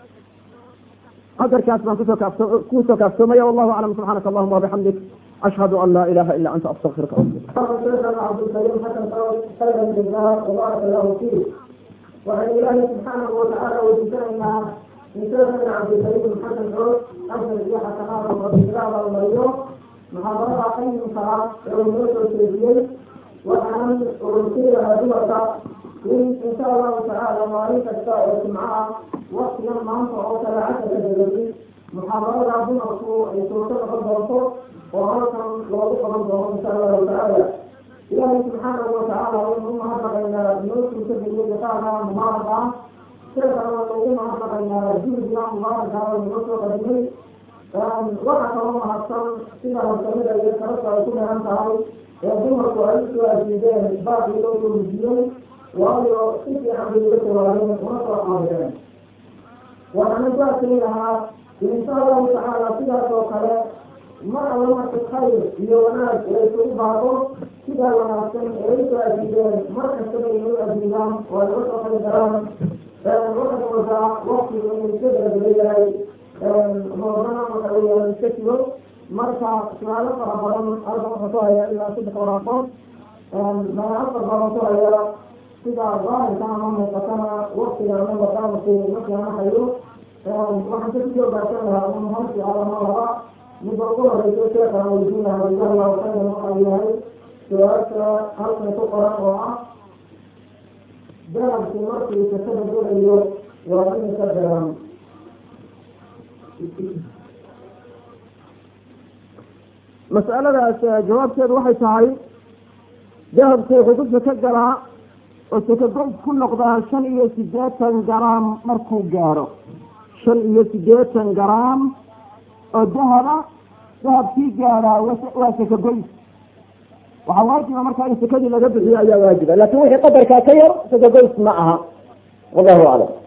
qadarkaas baan kusoo kaafso kusoo kaafsoomaya wallahu aclam subxaanaka allahuma wabixamdik ashhadu an laa ilaha ila anta astaqfiruka cabdulkariim xasan khayra jazaa wabaaraka allahu fiik waxaynu ilaahay subxaanahu watacaala weydiisanaynaa ninkoodan cabdulkariim xasan xoog afar iyo xasanaada rabbigaaba mariyo muxaadarada qayimkaa ee uu noo soo jeediyey waxaanan urursiin lahaa dumarka in insha allahu tacaala maalin kasta oo jimcaha waktigan maanta oo kale casharka dabadi muxaadarada dumarku ay suurto noqon doonto oo halkan loogu qaban doono insha allahu tacaala ilaahay subxaanahu watacaala waynu u mahadnaqaynaa noo suurtageliyo liqaaga mubaaraka sheekana waynu ugu mahadnaqaynaa juhdiga mubaaraka waynu noo soo qadimay waxaa kaloo mahadsan sida horsamida iyo karabta ay ku dheeran tahay ee dumarku ay usoo ajiideen baaqii loo soo wujiyey waayo si fiican bay uga jawaabeen una soo qaadeen waxaana gaarkii lahaa insha allahu tacaala sidaas oo kale mar alla marka khayr iyo wanaag ee isugu baaqo sidaa wanaagsan ee usoo ajiideen mar kastaba inuu ajiidaan oo ay uga soo qali karaan waxaad moodaa waktigu inuu iska dabadayahay hoorana waxa weeyaan iska jiro marka su-aalo fara badan halkan wuxuu ku hayaa ilaa saddex waraaqood magaalo fara badan ku haya sida zaahirka ama muuqatana waktiga ama barnaamijku markaana hayo waxaan ka kusoo gaarsan lahaa un hal su-aal ama laba midda ugu horeysa sheekana weydiin lahaa jazahu allahu khayran waxau yahay su-aasha halkan ku qoran oo ah garabku markuu sakada gelayo waa in ka daran mas'aladaas jawaabteedu waxay tahay dahabku wuxuu ku sako galaa oo sakagoys ku noqdaa shan iyo siddeetan garaam markuu gaadho shan iyo siddeetan garaam oo dahaba dahabkii gaadhaa waa sakagoys waxaa waajiba markaa in sakadii laga bixiyo ayaa waajiba laakin wixii qadarkaa ka yar sakagoys ma aha wallahu aclam